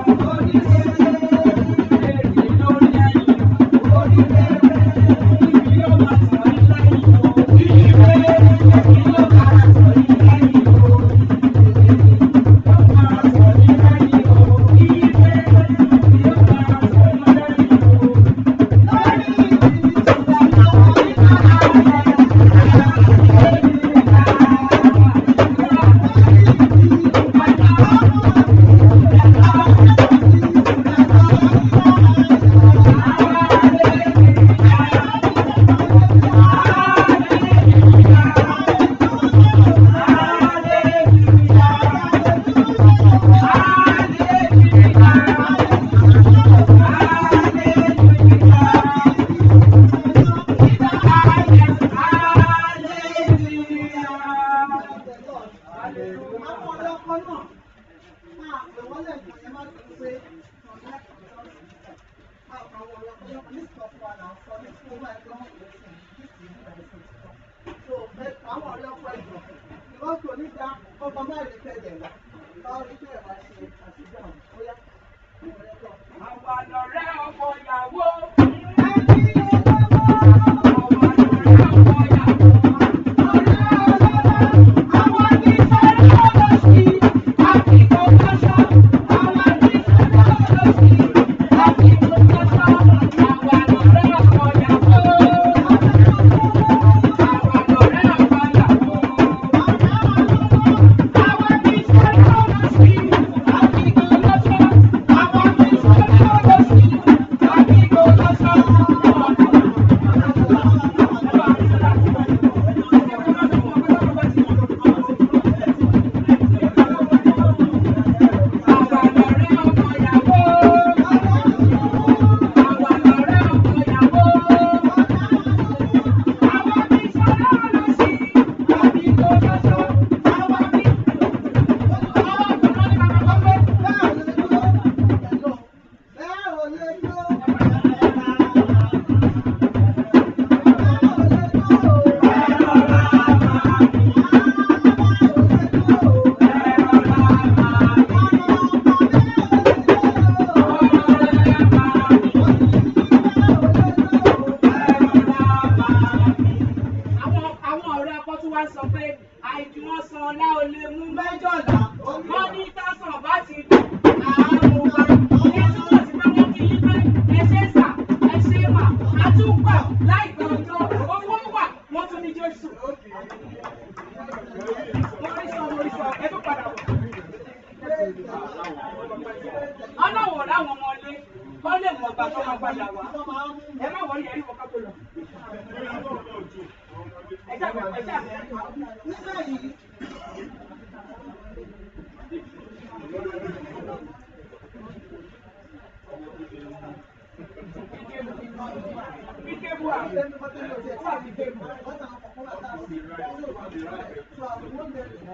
Èrè lórí ẹ̀yin o. Ìbí yóò máa tọ̀ yín lẹ́yìn o. Ìbí yóò máa tọ̀ yín lẹ́yìn o. Àwọn ọ̀rẹ́ ọkọ náà máa pè wọ́n lẹ́ẹ̀kan yẹn má ti pé ọ̀rẹ́ àwọn ọ̀rẹ́ ọkọ náà ní ìsọ̀kù àná sọ ní fún owó ẹgbẹ́ wọn kò sí ní ìsìn ìgbà ìsìn títọ́. So àwọn ọ̀rẹ́ ọkọ ìjọ ìwọ́n kò ní dá ọkọ mẹ́rin kẹ̀dẹ̀ wá. Báwo ni bẹ́ẹ̀ wá ṣe àtijọ́ àwọn bóyá ọ̀rẹ́ ọkọ. Àwa lọ̀rẹ́ ọkọ ìyàwó. àwọn àwọn ọ̀rẹ́ akọ́ tún wá sọ pé àìjú wọn san ọlá ò lè mú mẹ́jọ̀lá wọ́n ní tásán bá ti dùn àárò wa ní túmọ̀ sí pé wọ́n ti yí pé ẹ ṣe sà ẹ ṣe mà á tún gbà láìpẹ́ ọjọ́ owó wà wọ́n tún ní Jésù. wọ́n rí sọ wọ́n rí sọ ẹ tún padà wọ̀. ọlọ́wọ̀ láwọn ọmọ ilé kọ́ lè mọ̀ ọgbà tó máa padà wá ẹ má wọlé ẹ̀rí wọ́n ká tó lọ. ẹ jábọ̀ ẹ jábọ̀. Nígbà yìí, Ike bu àwọn. ẹni wọ́n tẹ́lẹ̀ ọ̀sẹ̀ tí a fi dé mọ̀, wọ́n tàn án kọ̀ọ̀kan láti àwọn ọ̀sẹ̀ tí wọ́n lò wá. So I want them to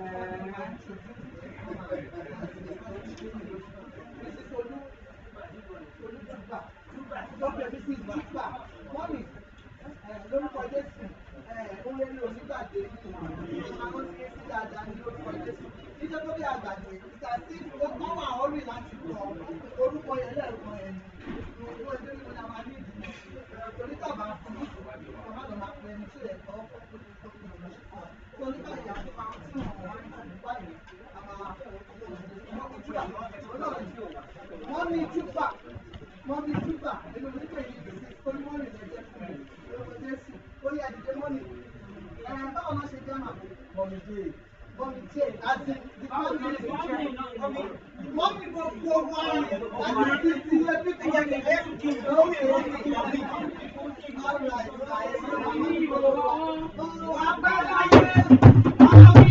Mrs. Olu, Olùtúgbà, Dr. Mrs. Gbàgbà, mọ́mì, lórúkọ Jésù, ohun eré onígbàdé àwọn tí ó ti dáadáa ní lórúkọ Jésù. Níjọ́ tó bí àgbàdo, ìgbà tí wọ́n wà ọ́rì láti kọ orúkọ yẹn lẹ́ẹ̀kan ẹ̀ ní owó ẹgbẹ́ mi ni a máa ní ìdílé. Torí tàbá fún ọmọ àgbà máa pẹ́ ẹni tí ó yẹ kọ́ ọ́ fún ọmọ tó nígbà yà tó máa ń tún ọmọ wá nípa báyìí a máa wọ́n ní túpà wọ́n ní súpà nínú oníkè yìí gbèsè torí wọ́n rìn lẹ́jẹ̀ fún mi lórúkọ Jésù ó yẹ àdìdé mọ́nì ẹ̀ báwo náà ṣe jẹ́ màmú Bọ́mi dé. bọ́mi díẹ̀ àti ìfọ́nì mọ́mí gbogbo wa láti fi ti ilé pípé yẹn kẹ̀kẹ́ lórí èyí kí wọ́n fi kí. Agbára yẹn.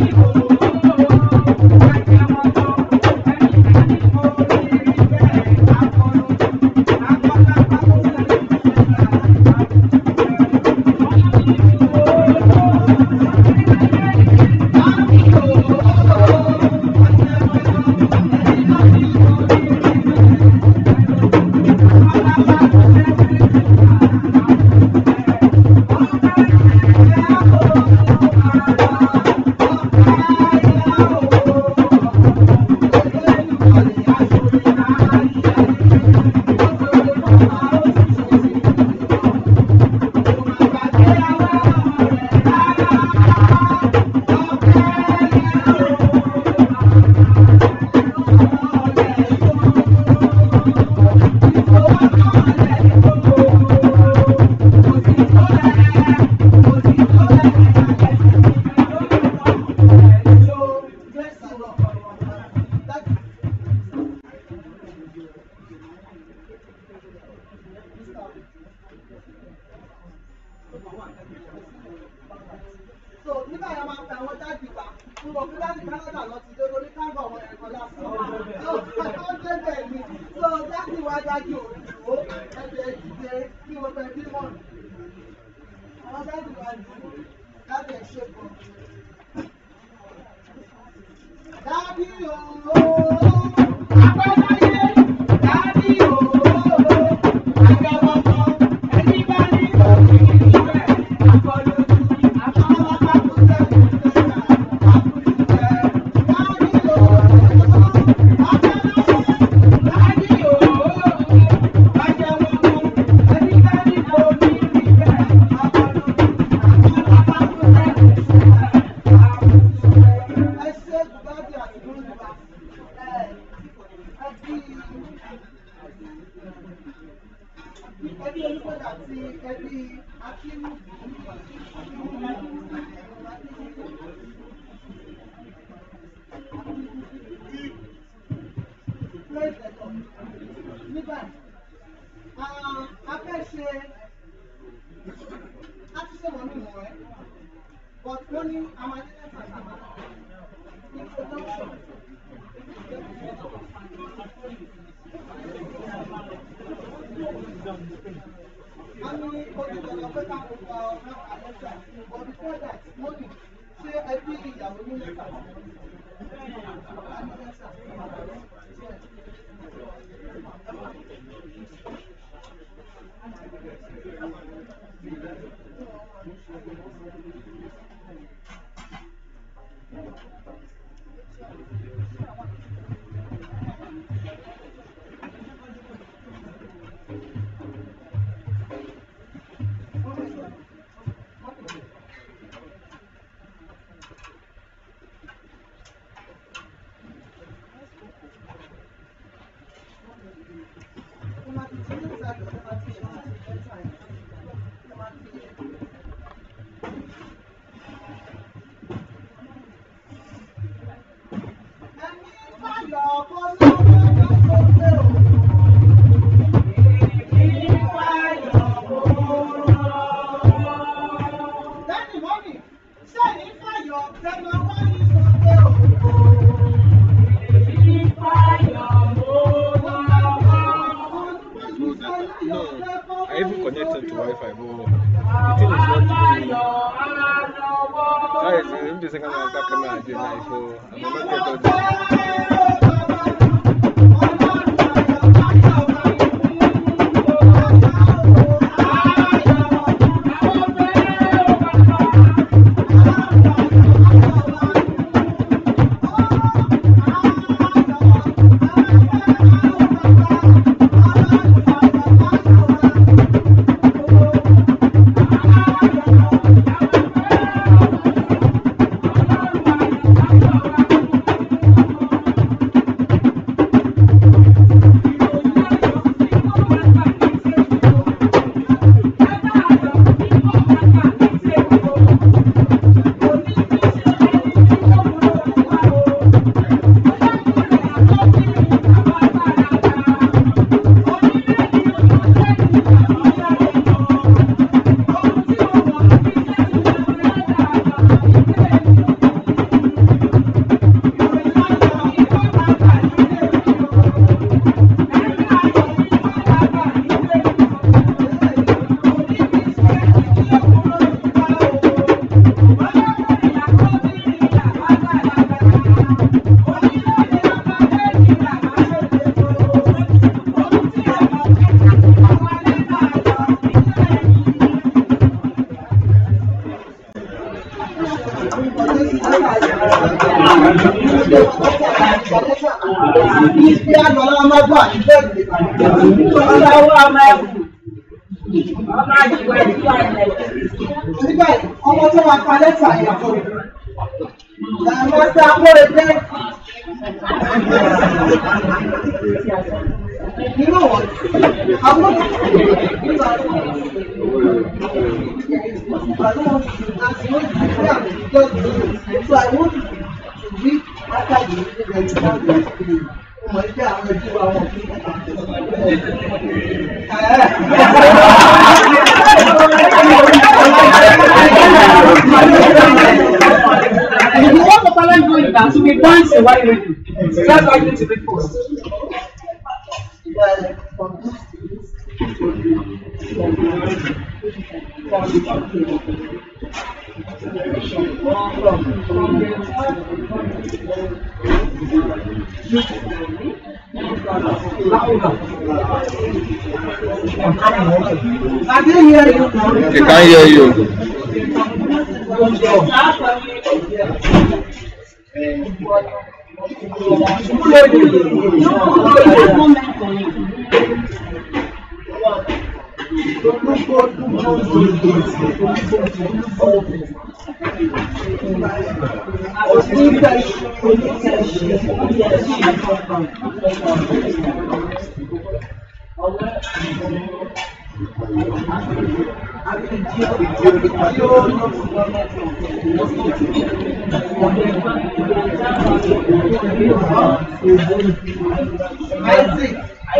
So nígbà yẹn máa ń pe àwọn dáàdì wa fún wọn fún dáàdì Canada lọ ti dé lórí káńgọ̀ àwọn ẹ̀kọ́ lásán. Ó débẹ̀ ni. So dáàdì wa dáàdì òdùwó ẹ̀jẹ̀ ìdíje kí wọ́n fẹ́ bí wọ́n. Àwọn dáàdì wa dùn dáàdì ẹ̀ ṣe pọ̀. Dáàdì ooo. Àgbáyé dáàdì ooo. Àgbẹ̀wọ̀kọ̀ ẹni bá ní òkè níbẹ̀. Àkọlù Ẹbí olùkọ́jà àti ẹbí Akínú. Praise the Lord. Nígbà a fẹ́ ṣe a ti ṣe wọ́n nínú rẹ̀ but wọ́n ní amadélẹ́sà sàmà introduction. Wọ́n ní ojúbọ̀lọ́ pé ká kó pa ọ̀rọ̀ àlẹ́sà but before that wọ́n ní ṣé ẹbí ìyàwó ní lẹ́sà? No, I even connected to Wi-Fi, but the thing is not doing. That is the second one that camera again. Like, so I will not get all this. Thank ní bí àgbàlá máa gbà ní bẹ́ẹ̀ lè Ọlọ́wọ́ ọmọ ẹ̀kú. Ọmọ àjùwẹ̀ tí wà lẹ̀. nígbà yìí ọmọ tó máa pa lẹ́tà ìyàwó rẹ̀ máa ta akóre jẹ́ nínú wọn àwọn nígbà So I want you to read after the reading and you have the experience. Ọmọ ẹgbẹ́ àwọn ẹbí wa wọn kí If you want to talent go in dance, you be dancing while you ready. That's why you need to be post. I didn't hear you. They can't hear you. Isaac.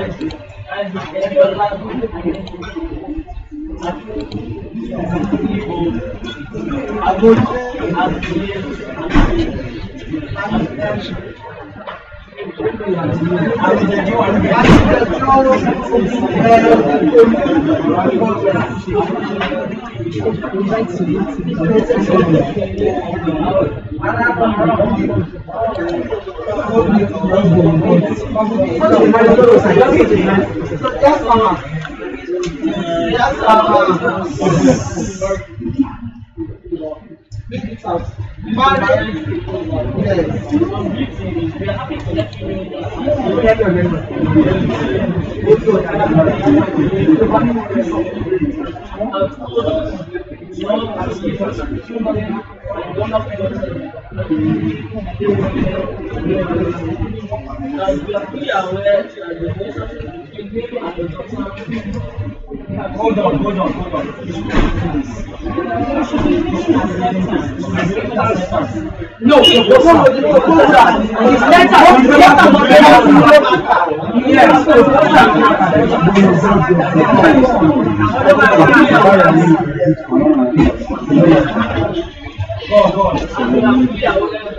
Yes, mama. Yes, mama. Make it out. Marry. Yes. Hold on, hold on, hold on. No, the proposal, the proposal, his letter, his letter was very Yes. Go, go.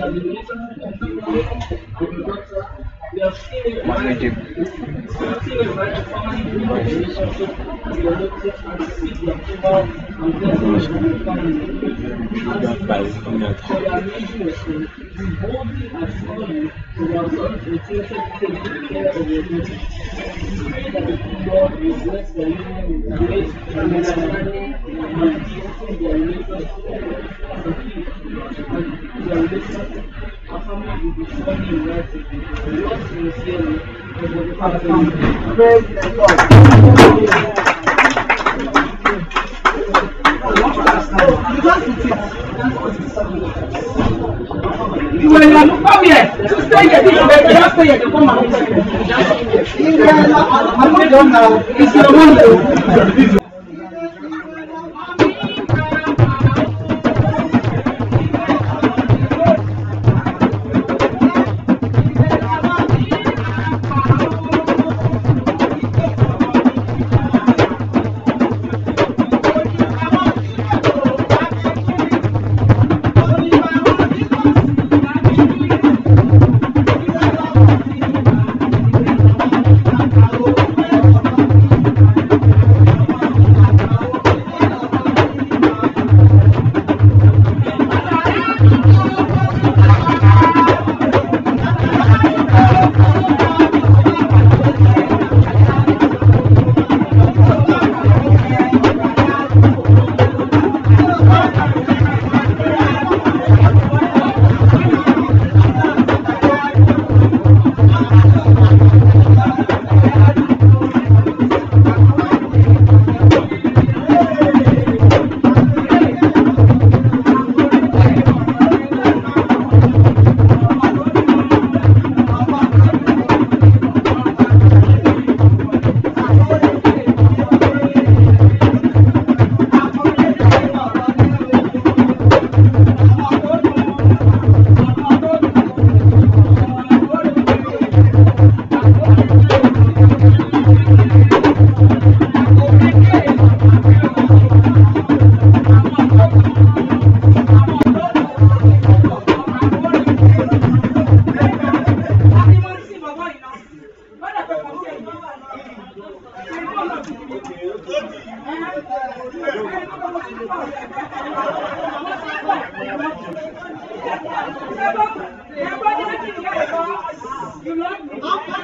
Praise the Lord. You will not come here, to stay here, you will just stay here, to come and Ilé àwọn ọmọdé náà. It's your window. Thank You love me.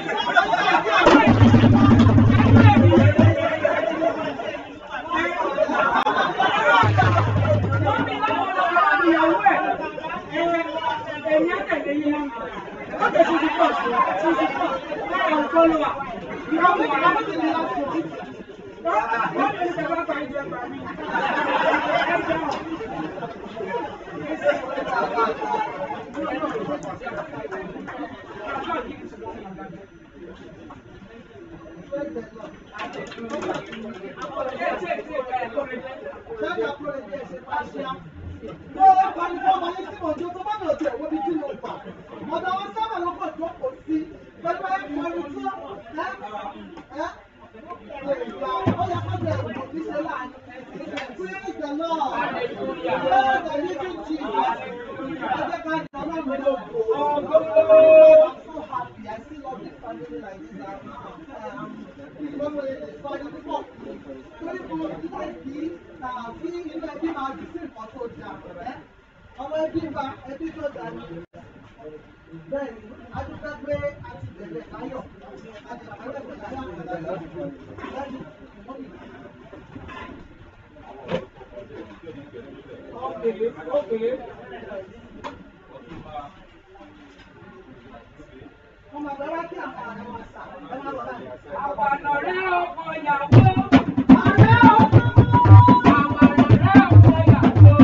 Ọmọ ẹbí wa, ẹbí tó dà ní. Bẹ́ẹ̀ni, a ti fẹ́ pé a ti bẹ̀rẹ̀ láyọ̀. A ti bẹ̀rẹ̀ pẹ̀lú láyọ̀ àgbàlagbà. Bẹ́ẹ̀ni, wọ́n mi. Okay, okay. Wọ́n máa bẹ̀rẹ̀ kí àwọn àwọn ọmọ sà. Ẹ máa lọ báyìí. Àwọn ọ̀rẹ́ ọkọ ìyàwó. Ààrẹ ọkọ. Àwọn ọ̀rẹ́ ọkọ ìyàwó.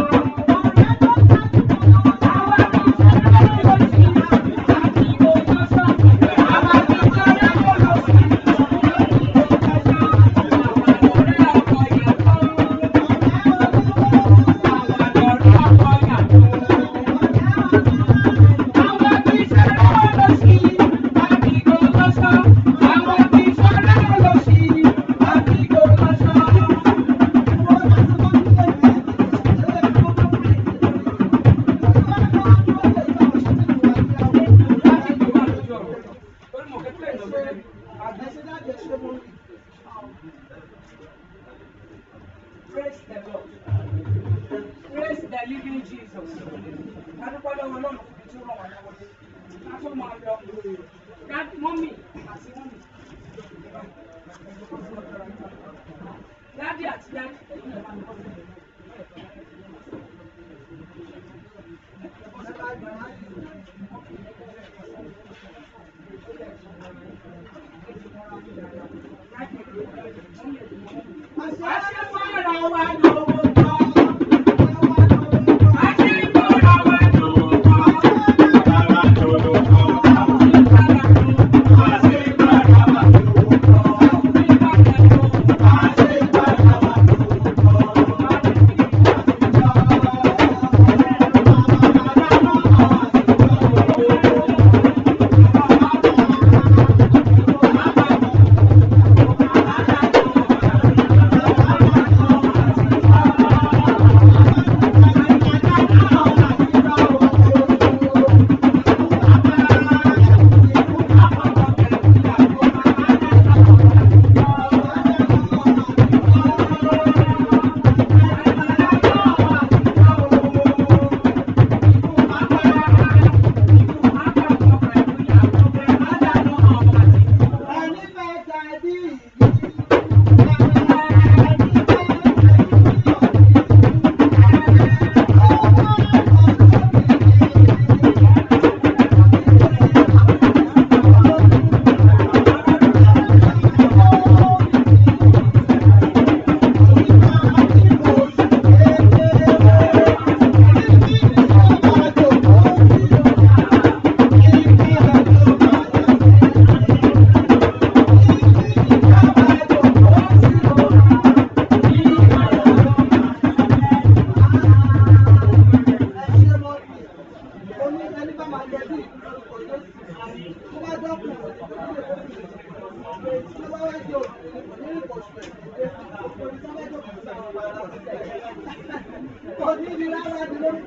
Praise the Lord. Praise the living Jesus. Adúpẹ́ lọ́wọ́ Ọlọ́run fún ibi tí ó ràn wá lọ́wọ́ dé. Ká tó máa lọ. Dádì mọ́mì àti mọ́mì. Dádì àti dádì ẹ̀yin lè máa ń bọ́ sí i. Àṣẹ fọ́nra wa lọ́wọ́ tọ́. Àṣẹ fọ́nra wa lọ́wọ́ tọ́. Thank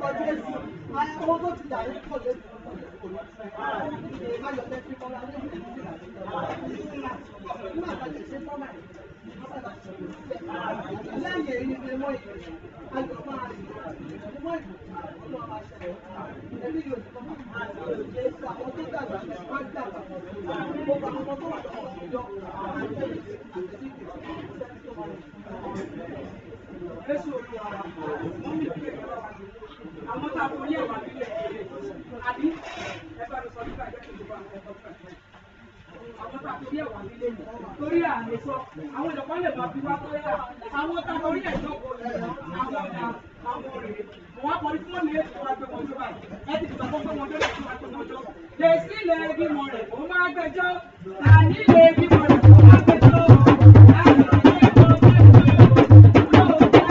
lórúkọ Jésù àwọn tó ti dàrí pọ̀ lẹ́sìn pọ̀ lẹ́sìn kò ní fẹ́ ayọ̀ lẹ́sìn kọ́lá lẹ́sìn kò ní fẹ́ nígbà tá a lè ṣe fọ́mà lẹ́yìn èyí ni mọ́ ìlú ayọ̀ máa rí mọ́ ìlú ọlọ́run máa ṣẹlẹ̀ ẹbí yóò ní kọ́mà èsì àwọn tó dàgbà wọ́n dàgbà gbogbo àwọn ọmọ tó wà lọ́wọ́ ìjọ àwọn akẹ́lẹ́ àti ìdíje sẹ́ni tó wà Jésù olúwa wa, wọ́n mi fi ẹ̀rọ wa jù. Àwọn tá a kò ní ẹ̀wà nílẹ̀ èdè. Àbí ẹ bá mi sọ nípa ẹgbẹ́ tó bá ẹ̀kọ́ fẹ́. Àwọn tá a kò ní ẹ̀wà nílẹ̀ èdè. Torí àmì sọ, àwọn ìjọba lè máa fi wá tó yá. Àwọn tá a kò ní ẹ̀jọ́ kò ní àwọn ọ̀dà àwọn rèé. Mo wá kọrí fún mi ètò wa pé wọ́n tó báyìí. Ẹ ti gbàgbọ́ pé wọ́n tó lè fi wá tó wọ́n jọ. Lèsí lè bímọ rẹ̀ kó máa gbẹjọ́. Tàní lè bímọ rẹ̀ kó máa gbẹjọ́. Láti ilé ẹ̀kọ́ gbẹjọ́.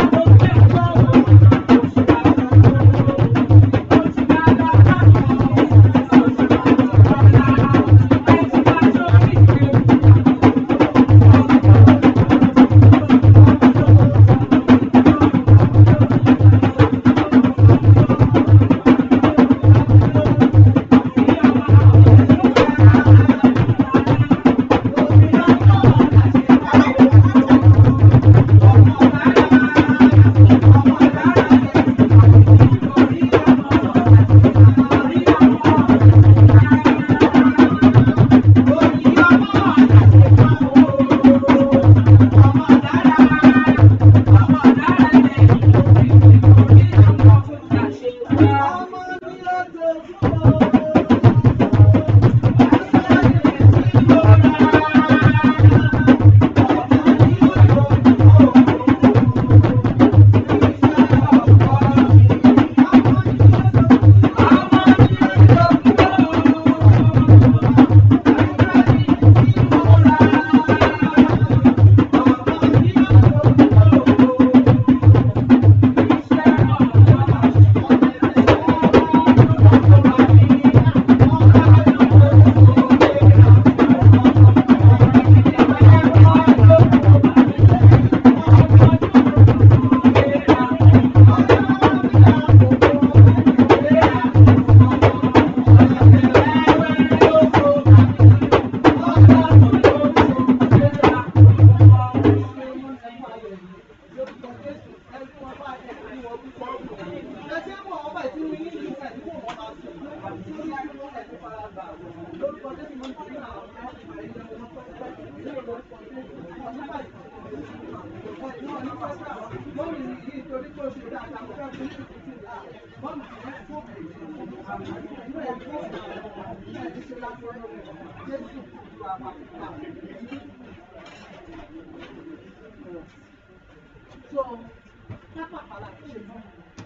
So, pápákọ̀ la ṣe mọ́.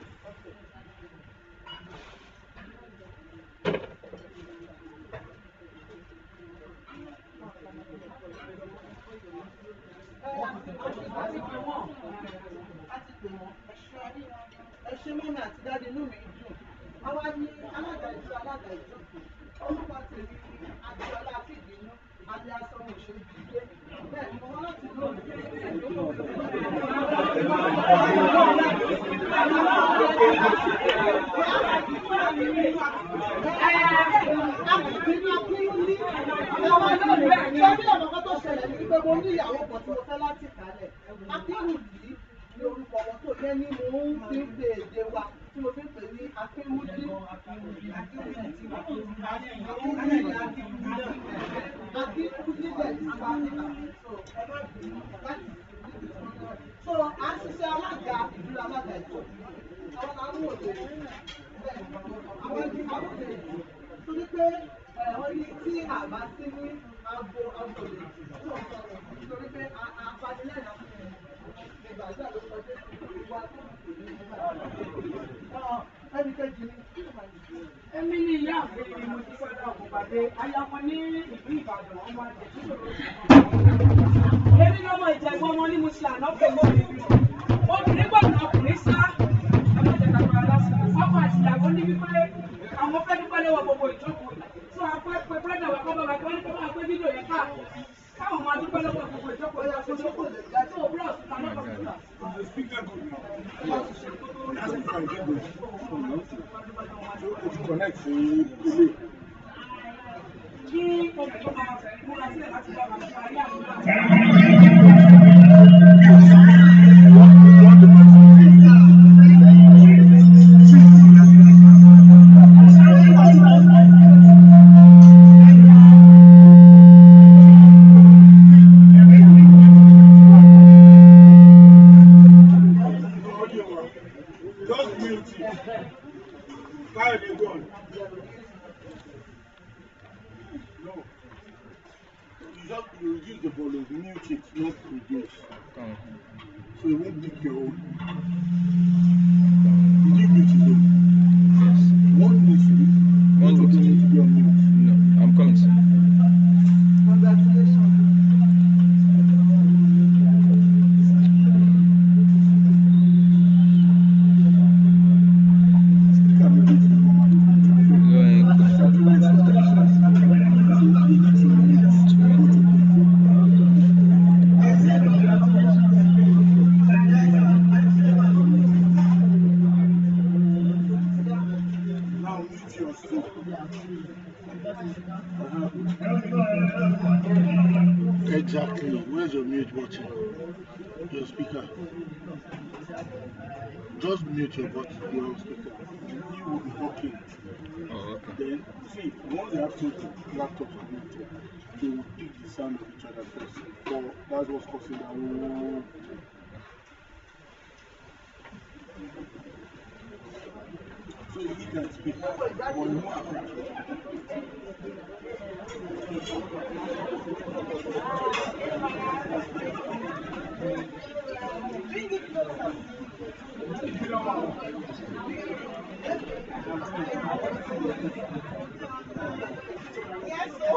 Láti pè wọ́n, láti pè wọ́n, ẹ ṣe mọ́mí àti dáadé inú mi dùn. Àwa ní alága ìjọ alága ìjọ. Orúkọ tèmi ni Adéọlá Fìdínú, alẹ́ aṣọ òṣèlú ìdílé. Bẹ́ẹ̀ ni mo wá láti lóòrùn. Mo ní ìyàwó kan tí mo fẹ́ láti kálẹ̀. Akínwùdí ni orúkọ wọn tó yẹ ní mo ń fi ń pe èdè wa tí mo fi ń pè ní Akínwùdí. Akínwùdí Akínwùdí bẹ̀ ní Sáfíà. So a ń ṣiṣẹ́ alága ìdúró alága ìjọ. Àwọn náà ń wò lè àwọn ẹbí àwọn lè torí pé wọ́n ní tí àbá sí ní abo abo lè tó ń sọ̀rọ̀ nítorí pé apanilẹ́nà ìgbà ìgbà ló kọjá ìwà tó ń pè ní ìgbà. Ẹni kejì ni Èmi ní ìyá àgbẹ̀ ni mo ti sọ́dọ̀ àkùnbàdé. Aya wọn ní ìlú Ìbàdàn, ọmọ àjẹ́ tí kò lóṣù kan. Èmi lọ́mọ ìjẹ̀gbọ́n ọmọ ní mo ṣe àná pẹ̀lú obìnrin. Obìnrin gbọ́dọ̀ ọkùnrin sá. Ọlọ́jẹ̀ta gba lásìkò. Ọkọ àti ìyàwó ní wípé àwọn fẹ́ dúpẹ́ lọ́wọ́ gbogbo ìjókòó. Tó a pẹ́ pé bírọ́dà wà kọ́ bá wa kí wọ́n ní kó máa gbé fídíò yẹn káàkiri. Káwọn máa dúpẹ́ lọ́wọ́ gbogbo ìjókòó yẹn fún ìjókòó lè jẹ́ tó búrọ̀sì ta lọ́kọ̀ọ́ connect sí ilé. kí omi tó máa múra sílẹ̀ láti bá wa parí àdúrà. Just mute it. Fire the gun. No. You just you use the volume, mute it, not reduce. Come. So it won't pick your own. Did you mute it though? Yes. What needs to be? One Both of them needs need to be on mute. No, I'm coming. sir. Congratulations. Speaker may be to the normal. Go ahead. Now mute yourself. Exactly. Where's your mute button? Your speaker. Just mute your button, your speaker. You will be talking. Oh, okay. Then, see, once they have two laptops connected, they will pick the sound of each other first. So that's what's causing that whole. So he can speak, but you won't affect you. Yes, sir.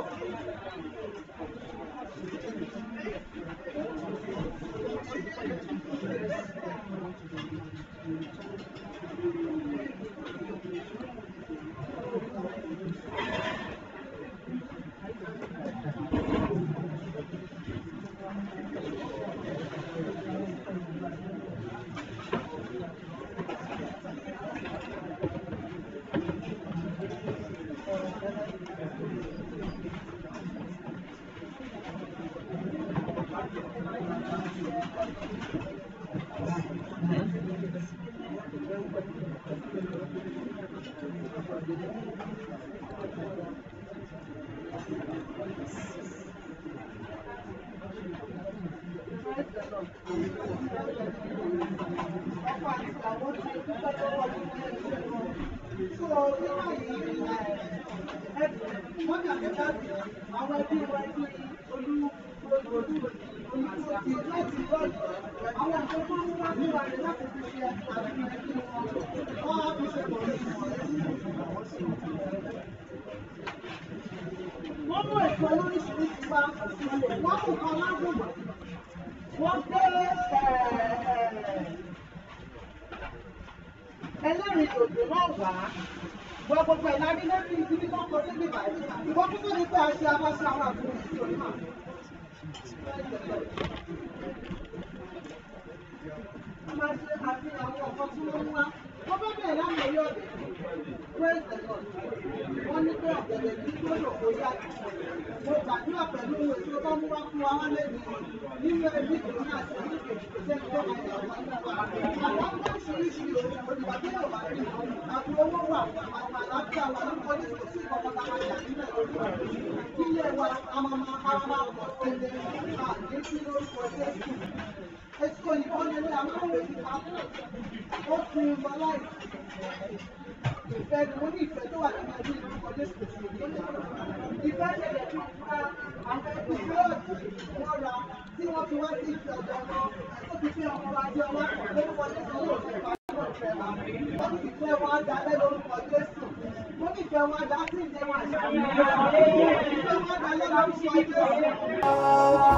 Wọ́n mú ẹ̀kọ́ lóríṣiríṣi wá, wọ́n mú kan lágùnmọ̀, wọ́n gbé ẹlẹ́rìí dòdò náà wá. Wọ́n gbogbo ẹ̀ lárí lórí ibi tó ń kọ sí bíbá yìí. Ìwọ́n kúkú ní pé a ṣe abáṣe àwọn àbúrò ìṣòro náà. A máa ṣe àfihàn àwọn ọ̀kan tí wọ́n mú wá. Wọ́n bá bẹ̀rẹ̀ láti orí ọ̀dẹ̀. Praise the Lord. Wọ́n ní pé ọ̀gẹ̀dẹ̀ tí tó lò kó yá. Mo gbàdúrà pẹ̀lú èso tó mú wá fún wa wá lẹ́nu nínú ẹbí tó ní àti ní kejì kò sẹ́ni tó máa yà wọ́n nípa. Àwọn ọmọ oríṣiríṣi òdìbò tí yóò bá rí. Àpò owó wà, àwọn àlàáfíà wà lórúkọ ní kò sí ìkọ̀kọ̀ tá a máa yà nílẹ̀ lórúkọ. Ilé wa, a máa máa a máa pọ̀ sílẹ̀ àní sí lórúkọ Jésù. Èso ìbọnilé àwọn òwe ti pa. Ó fi ìmọ̀ láìsí ìfẹ́ ni mo ní ìfẹ́ tó wà nínú ẹbí ìlú Jésù Kristi ní ìyá. Ìfẹ́ ṣẹlẹ̀ tó ká àwọn ẹbí búrọ́ọ̀dù wọ́n ra tí wọ́n fi wá sí ìfẹ́ ọ̀dọ́ wọn tó fi fi ọmọ wa jẹ wá lórúkọ Jésù yóò fẹ́ pa lọ́wọ́ ìfẹ́ wa. Wọ́n ní ìfẹ́ wọn dalẹ́ lórúkọ Jésù. Wọ́n ní ìfẹ́ wọn dá sí ìjẹun àṣà. Ìfẹ́ wọn dalẹ́ lórúkọ Jésù.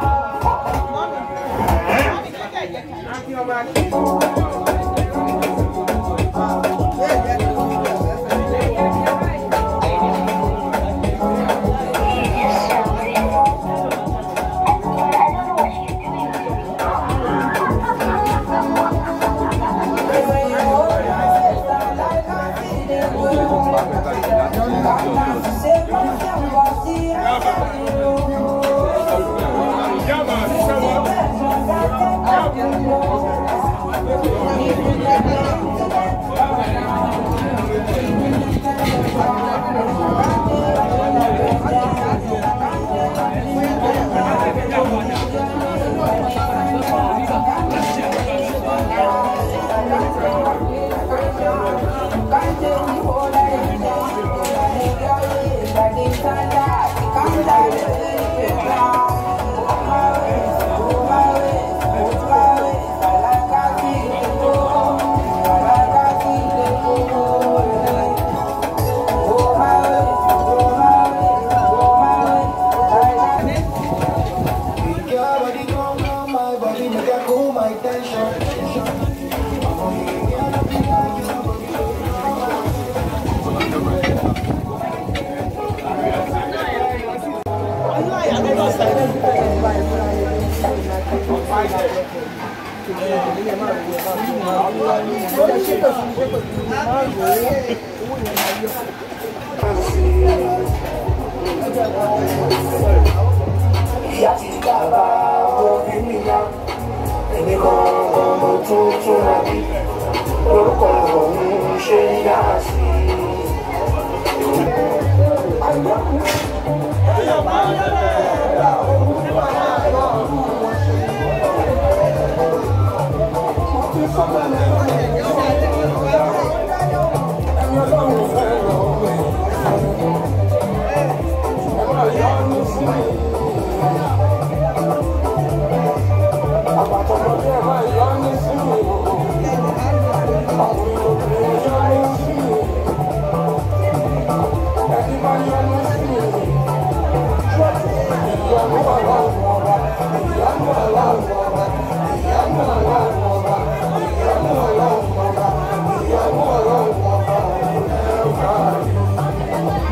Perfect. ìyá ti dábà òbí mi yá èmi gangan mo tún túnra bí orúkọ òun ṣe ń yá sí àbàtọ̀mọdé ẹ̀ máa yọ ní sí mi ọkùnrin obìnrin yọ ní sí mi ẹni bá yọ ní sí mi ìyanu aláwọ̀ ọba ìyanu aláwọ̀ ọba ìyanu aláwọ̀ ọba ìyanu aláwọ̀ ọba ìyanu aláwọ̀ ọba ẹ̀ máa rí.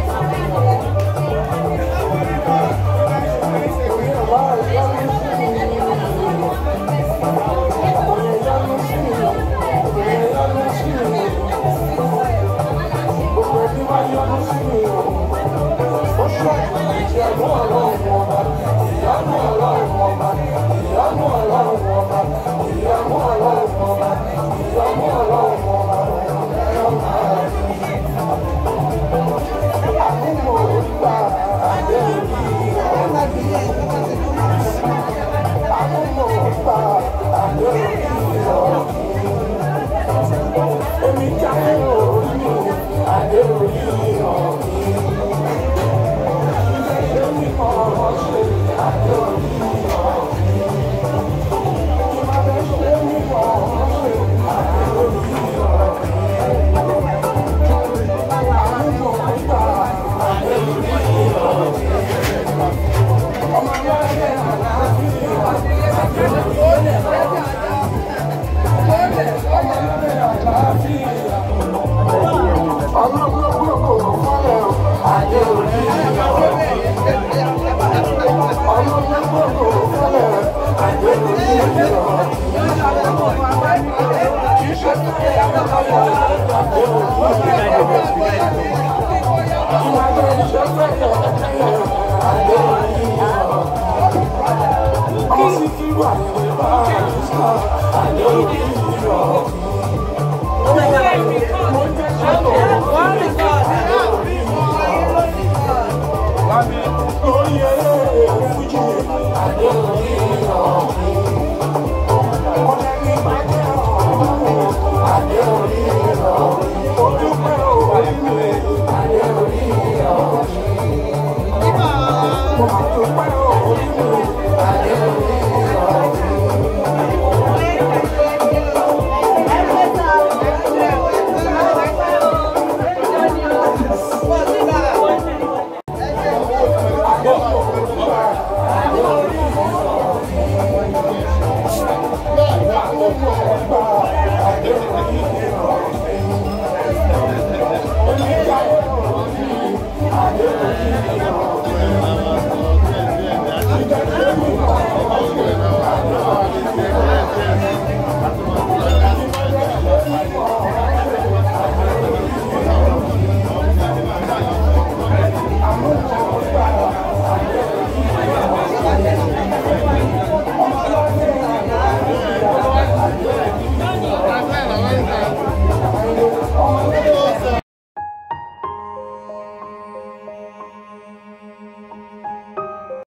Bye.